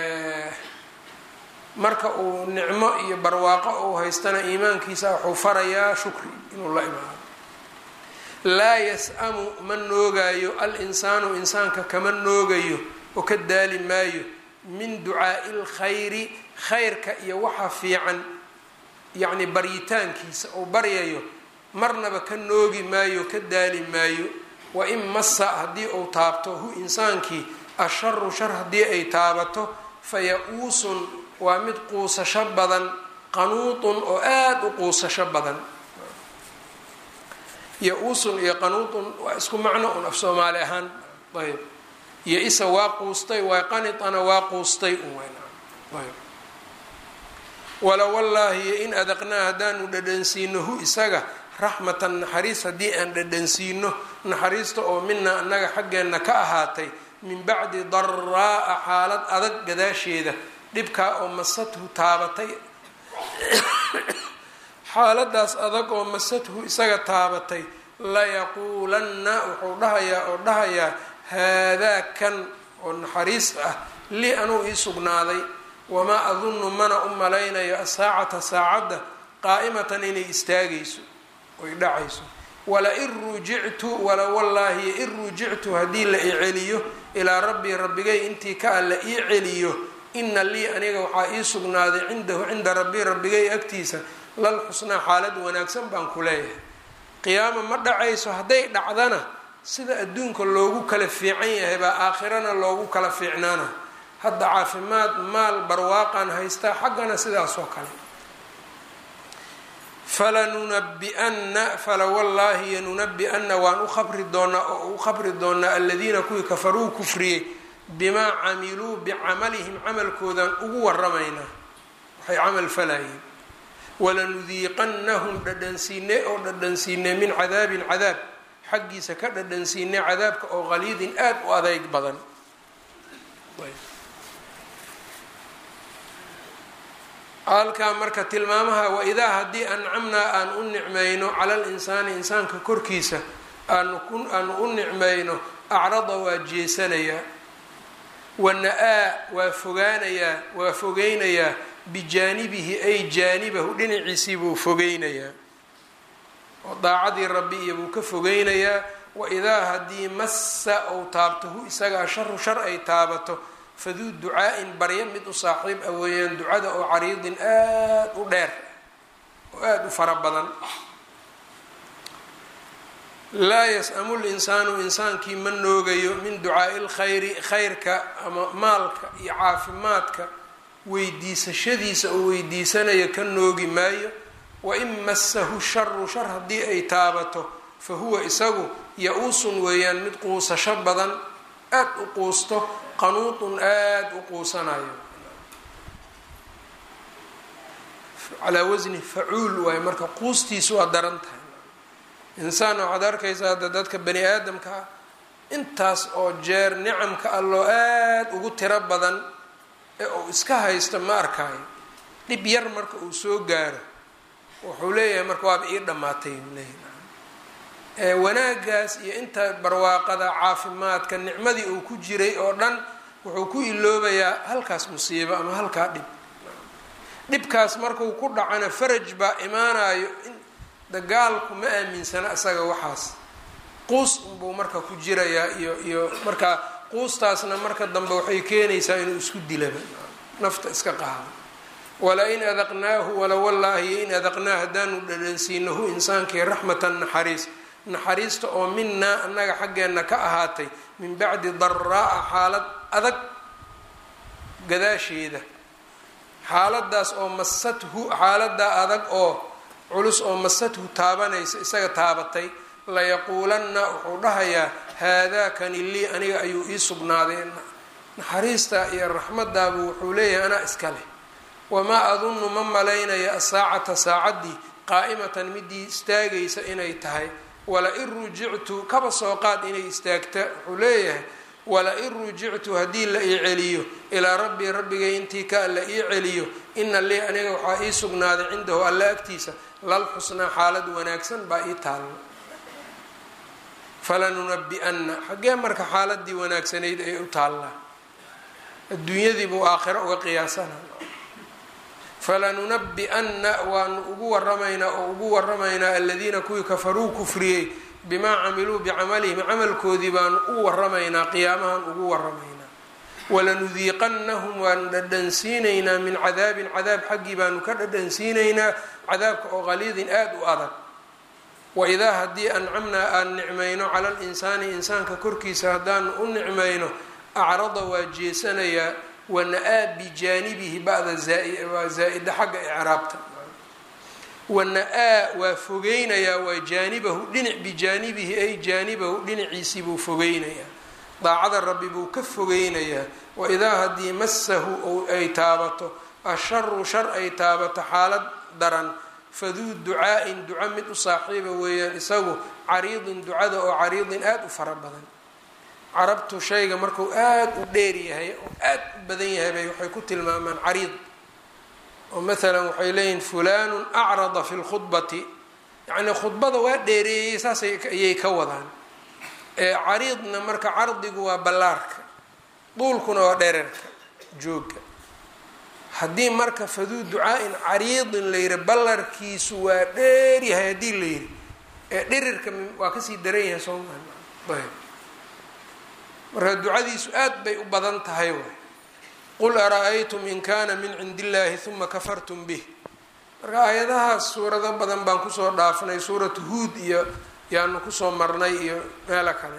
marka uu nicmo iyo barwaaqo uu haystana iimaankiisa wuxuu farayaa shukri inuu la imaado laa yas-amu ma noogaayo al insaanu insaanka kama noogayo oo ka daali maayo min ducaa'i lkhayri khayrka iyo waxa fiican yacni baryitaankiisa uu baryayo marnaba ka noogi maayo ka daali maayo wa in massa haddii uu taabto hu insaankii asharu shar haddii ay taabato fa ya-uusun waa mid quusasho badan qanuutun oo aada u quusasho badan ya-uusun iyo qanuutun waa isku macno un af soomaali ahaan ayb iyo isa waa quustay waa qanitana waa quustay un ayb wala wallaahi iyo in adaqnaa haddaanu dhadhansiino hu isaga raxmatan naxariis haddii aan dhadhansiino naxariista oo minaa annaga xaggeenna ka ahaatay min bacdi daraa'a xaalad adag gadaasheeda dhibkaa oo masathu taabatay xaaladaas adag oo masathu isaga taabatay layaquulanna wuxuu dhahayaa oo dhahayaa haadaa kan oo naxariis ah lii anuu ii sugnaaday wamaa adunnu mana u malaynayo asaacata saacadda qaa'imatan inay istaagayso oy dhacayso wala-in rujictu wala wallaahi in rujictu haddii la ii celiyo ilaa rabbii rabbigay intii ka alla ii celiyo ina lii aniga waxaa ii sugnaaday cindahu cinda rabbii rabbigay agtiisa lal xusnaa xaalad wanaagsan baan ku leeyahay qiyaama ma dhacayso hadday dhacdana sida adduunka loogu kala fiican yahay baa aakhirana loogu kala fiicnaana hadda caafimaad maal barwaaqan haystaa xaggana sidaas oo kale falanunabi'anna fala wallaahi yanunabi-anna waan u khabri doonaa oo u khabri doonaa aladiina kuwii kafaruu kufriyey bimaa camiluu bicamalihim camalkoodaan ugu waramaynaa waxay camal falayeen walanudiiqannahum dhadhansiine oo dhadhansiine min cadaabin cadaab xaggiisa ka dhadhansiine cadaabka oo qaliidin aada u adeyg badan halkaa marka tilmaamaha waidaa haddii ancamnaa aan u nicmayno cala linsaani insaanka korkiisa aanu aanu u nicmayno acrada waa jeesanayaa wana-aa waa fogaanayaa waa fogeynayaa bijaanibihi ay jaanibahu dhinaciisii buu fogeynayaa oo daacadii rabbi iyo buu ka fogeynayaa waidaa haddii massa ou taabto hu isagaa sharu shar ay taabato faduu ducaa-in barya mid u saaxiib ah weeyaan ducada oo cariidin aada u dheer oo aada u fara badan laa yas-amu linsaanu insaankii ma noogayo min ducaai lkhayri khayrka ama maalka iyo caafimaadka weydiisashadiisa oo weydiisanaya ka noogi maayo wain massahu sharu shar haddii ay taabato fa huwa isagu ya-uusun weeyaan mid quusasho badan aada u quusto qanuudun aada u quusanayo calaa wasni facuul waaye marka quustiisu waa daran tahay insaan waxaad arkaysaa hadda dadka bani aadamka ah intaas oo jeer nicamka alloo aada ugu tiro badan ee uu iska haysto ma arkaayo dhib yar marka uu soo gaaro wuxuu leeyahay marka waaba ii dhammaatay leeyahy wanaagaas iyo inta barwaaqada caafimaadka nicmadii uu ku jiray oo dhan wuxuu ku iloobayaa halkaas musiibo ama halkaa dhib dhibkaas markuu ku dhacana faraj baa imaanayo dagaalku ma aaminsana isaga waxaas quus unbuu marka ku jirayaa iyo iyo marka quustaasna marka dambe waxay keenaysaa inuu isku dilaba nafta iska qaado wala-in adaqnaahu wala wallaahi in adaqnaa haddaanu dhadhansiinahu insaankii raxmatan naxariis naxariista oo minaa annaga xaggeenna ka ahaatay min bacdi daraa-a xaalad adag gadaasheeda xaaladaas oo masathu xaaladaa adag oo culus oo masathu taabanaysa isaga taabatay layaquulanna wuxuu dhahayaa haadaakani lii aniga ayuu ii sugnaaday naxariistaa iyo raxmadaabu wuxuu leeyahay anaa iska leh wamaa adunnu ma malaynaya asaacata saacaddii qaa'imatan midii istaagaysa inay tahay wala-in rujictu kaba soo qaad inay istaagta wuxuu leeyahay wala-in rujictu haddii la ii celiyo ilaa rabbii rabbigay intii ka la ii celiyo ina lii aniga waxaa ii sugnaaday cindahu alla agtiisa lal xusnaa xaalad wanaagsan baa ii taalla falanunabi-anna xaggee marka xaaladii wanaagsanayd ay u taallaa adduunyadii buu aakhiro uga qiyaasana falanunabi-anna waanu ugu waramaynaa oo ugu waramaynaa aladiina kuwii kafaruu kufriyey bimaa camiluu bicamalihim camalkoodii baanu u waramaynaa qiyaamahan ugu waramaynaa walanudiiqannahum waanu dhadhansiinaynaa min cadaabin cadaab xaggii baanu ka dhadhansiinaynaa cadaabka oo qaliidin aada u adag waidaa haddii ancamnaa aan nicmayno cala linsaani insaanka korkiisa haddaanu u nicmayno acrada waa jeesanayaa wana-aa bijaanibihi bada waa zaa-ida xagga icraabta wana-aa waa fogeynayaa waa jaanibahu dhinac bijaanibihi ay jaanibahu dhinaciisii buu fogeynayaa daacada rabbi buu ka fogeynayaa waidaa haddii massahu ay taabato asharu shar ay taabato xaalad daran faduu ducaa-in duco mid u saaxiiba weeyaan isagu cariidin ducada oo cariidin aada u fara badan carabtu shayga markuu aada u dheer yahay oo aada u badan yahay bay waxay ku tilmaamaan cariid oo maalan waxay leeyihin fulanun acrada fi lkhudbati yacnii khudbada waa dheereeyey saas ayay ka wadaan ee cariidna marka cardigu waa ballaarka duulkuna waa dhererka jooga haddii marka faduu ducaa-in cariidin la yihi ballarkiisu waa dheer yahay haddii la yihi ee dhirirka waa kasii daran yahay sooma ayb marka ducadiisu aad bay u badan tahay waay qul ara-aytum in kana min cindi illahi huma kafartum bih marka aayadahaas suurado badan baan kusoo dhaafnay suuratu huud iyo yaanu kusoo marnay iyo meelo kale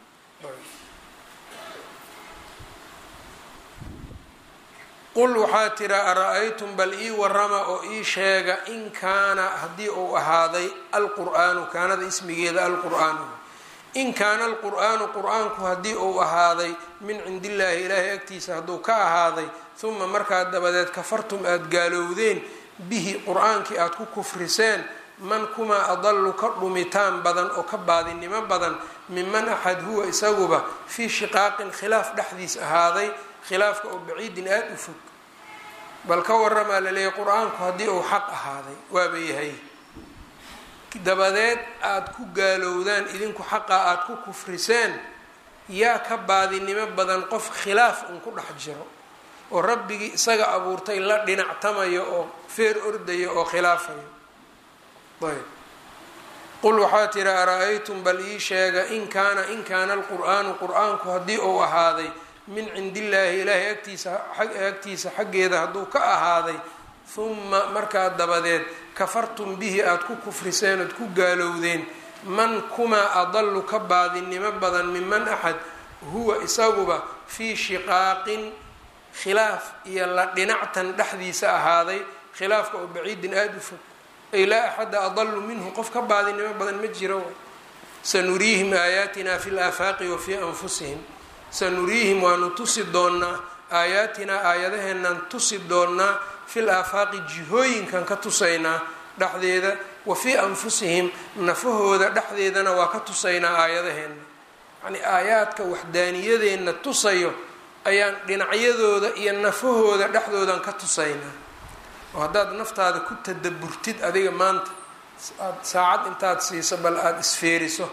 qul waxaa tira ara-aytum bal ii warama oo ii sheega in kaana haddii uu ahaaday alqur-aanu kaanada ismigeeda alqur-aanu in kaana alqur-aanu qur-aanku haddii uu ahaaday min cindi illaahi ilaahay agtiisa hadduu ka ahaaday huma markaa dabadeed kafartum aada gaalowdeen bihi qur-aankii aada ku kufriseen man kumaa adalu ka dhumitaan badan oo ka baadinimo badan minman axad huwa isaguba fii shiqaaqin khilaaf dhexdiis ahaaday khilaafka oo baciidin aada u fog bal ka waramaa laleeyahy qur-aanku haddii uu xaq ahaaday waaba yahay dabadeed aada ku gaalowdaan idinku xaqa aada ku kufriseen yaa ka baadinimo badan qof khilaaf un ku dhex jiro oo rabbigii isaga abuurtay la dhinactamayo oo feer ordayo oo khilaafayo ayb qul waxaa tiri ara-aytum bal ii sheega in kaana in kaana alqur-aanu qur-aanku haddii uu ahaaday min cindi illaahi ilaahay agtiisa agtiisa xaggeeda hadduu ka ahaaday huma markaa dabadeed kafartum bihi aada ku kufriseen ood ku gaalowdeen man kumaa adalu ka baadinimo badan minman axad huwa isaguba fii shiqaaqin khilaaf iyo la dhinactan dhexdiisa ahaaday khilaafka oo baciidin aada u fog ay laa axada adalu minhu qof ka baadinimo badan ma jiro sanuriihim aayaatina fi laafaaqi wa fii anfusihim sanuriihim waanu tusi doonnaa aayaatinaa aayadaheennan tusi doonnaa fil aafaaqi jihooyinkan ka tusaynaa dhexdeeda wa fii anfusihim nafahooda dhexdeedana waa ka tusaynaa aayadaheenna yacnii aayaadka waxdaaniyadeenna tusayo ayaan dhinacyadooda iyo nafahooda dhexdoodan ka tusaynaa oo haddaad naftaada ku tadaburtid adiga maanta aada saacad intaad siiso bal aada isfeeriso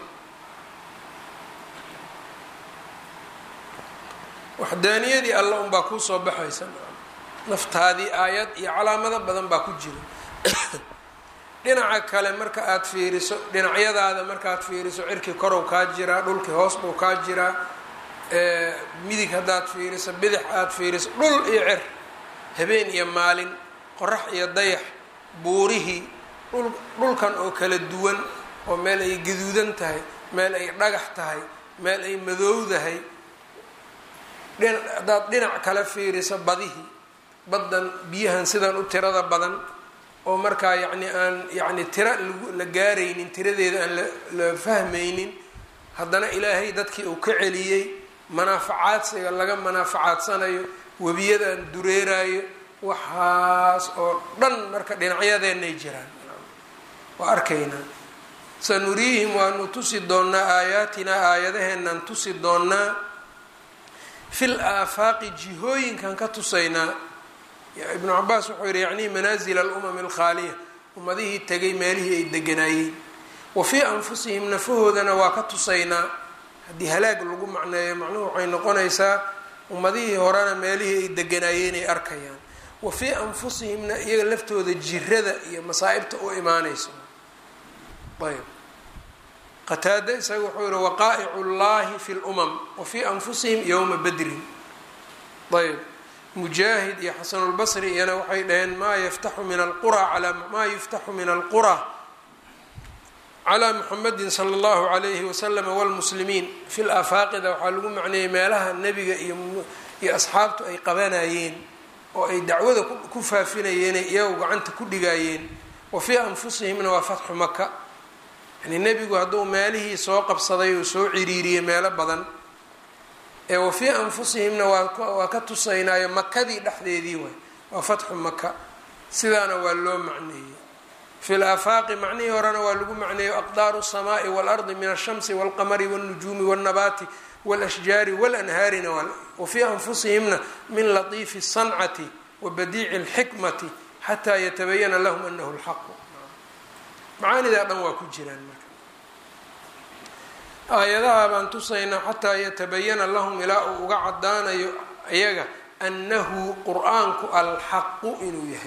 waxdaaniyadii alla unbaa kuu soo baxaysa naftaadii aayad iyo calaamado badan baa ku jira dhinaca kale marka aada fiiriso dhinacyadaada markaaad fiiriso cirkii korow kaa jiraa dhulkii hoos buu kaa jiraa midig haddaad fiiriso bidix aada fiiriso dhul iyo cer habeen iyo maalin qorax iyo dayax buurihii dhul dhulkan oo kala duwan oo meel ay gaduudan tahay meel ay dhagax tahay meel ay madowdahay dhina haddaad dhinac kale fiiriso badihii baddan biyahan sidan u tirada badan oo markaa yacni aan yacni tira lagu la gaaraynin tiradeeda aan la la fahmaynin haddana ilaahay dadkii uu ka celiyey manaafacaadsiga laga manaaficaadsanayo webiyadan dureerayo waxaas oo dhan marka dhinacyadeenay jiraan waa arkaynaa sanuriihim waanu tusi doonnaa aayaatinaa aayadaheennan tusi doonnaa fil aafaaqi jihooyinkan ka tusaynaa ibnu cabaas wuxuu yihi yacnii manaazil alumami alkhaaliya ummadihii tegay meelihii ay deganaayeen wa fii anfusihim nafahoodana waa ka tusaynaa haddii halaag lagu macneeyo macnuhu waxay noqonaysaa ummadihii horena meelihii ay deganaayeen ay arkayaan wa fii anfusihimna iyaga laftooda jirada iyo masaa'ibta u imaanayso ayb qataada isaga wuxuu yihi waqaa'icu llahi fi lumam wa fii anfusihim yowma badrin ayb mujaahid iyo xasanulbasri iyana waxay dhaheen maa yaftaxu min alqura alaa maa yuftaxu min alqura calaa muxamedin sala allahu calayhi wasalama walmuslimiin fi laafaaqida waxaa lagu macneeyey meelaha nebiga iyo iyo asxaabtu ay qabanayeen oo ay dacwada ku faafinayeenay iyagu gacanta ku dhigaayeen wa fii anfusihimna waa fatxu maka yani nebigu hadduu meelihii soo qabsaday uu soo ciriiriyey meelo badan ee wa fii anfusihimna waa ka tusaynaayo makadii dhexdeedii waay waa fatxu maka sidaana waa loo macneeyey fi laafaaqi macnihii horena waa lagu macneeyo aqdaaru الsamaai wاlardi min alshamsi wاlqamari wاlnujuumi wاlnabaati wاlashjaari wاlanhaarina wa fii anfusihimna min latiifi الsancati wa badiici اlxikmati xataa yatabayana lahum anahu اlxaqu macaanidaa dhan waa ku jiraan marka aayadaha baan tusaynaa xataa yatabayana lahum ilaa uu uga cadaanayo iyaga annahu qur-aanku alxaqu inuu yahay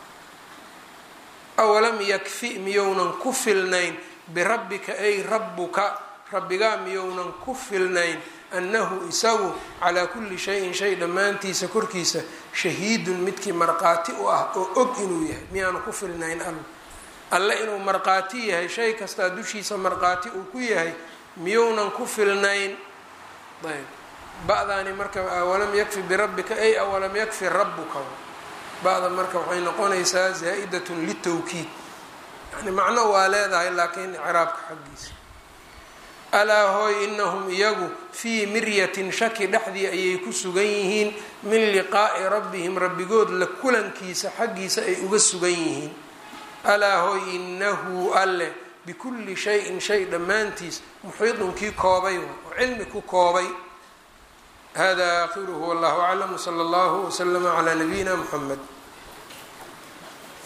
awalam yakfi miyounan ku filnayn birabbika ay rabbuka rabbigaa miyounan ku filnayn annahu isagu calaa kulli shayin shay dhammaantiisa korkiisa shahiidun midkii marqaati u ah oo og inuu yahay miyaanu ku filnayn alla alle inuu marqaati yahay shay kastaa dushiisa marqaati uu ku yahay miyounan ku filnayn ayb ba-daani marka awalam yakfi birabbika ay awalam yakfi rabbuka ba-da marka waxay noqonaysaa zaa-idatun litawkiid yani macno waa leedahay laakiin ciraabka xaggiisa alaa hooy inahum iyagu fii miryatin shaki dhexdii ayay ku sugan yihiin min liqaa'i rabbihim rabbigood la kulankiisa xaggiisa ay uga sugan yihiin alaa hooy inahu alle bikulli shayin shay dhammaantiis muxiidun kii koobay oo cilmi ku koobay hada aakhiruhu wallahu aclam wsala allahu waslama calaa nabiyina muxamed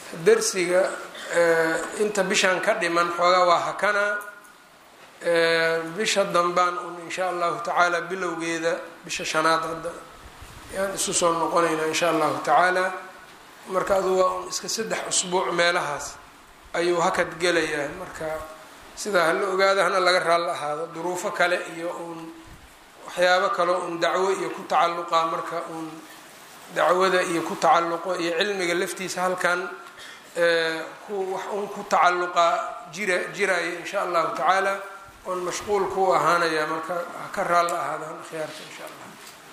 darsiga inta bishan ka dhiman xoogaa waa hakanaa bisha dambaan un insha allahu tacaala bilowgeeda bisha shanaad hadda yaan isu soo noqonaynaa insha allahu tacaala marka adu waa un iska saddex usbuuc meelahaas ayuu hakad gelayaa marka sidaa hala ogaada hana laga raalla ahaado duruufo kale iyo uun waxyaabo kaleo uun dacwo iyo ku tacalluqa marka uun dacwada iyo ku tacalluqo iyo cilmiga laftiisa halkan ku wax uun ku tacalluqa jira jiraya insha allahu tacaala oon mashquul ku ahaanaya marka ha ka raalla ahaadaan akhyaarta insha allah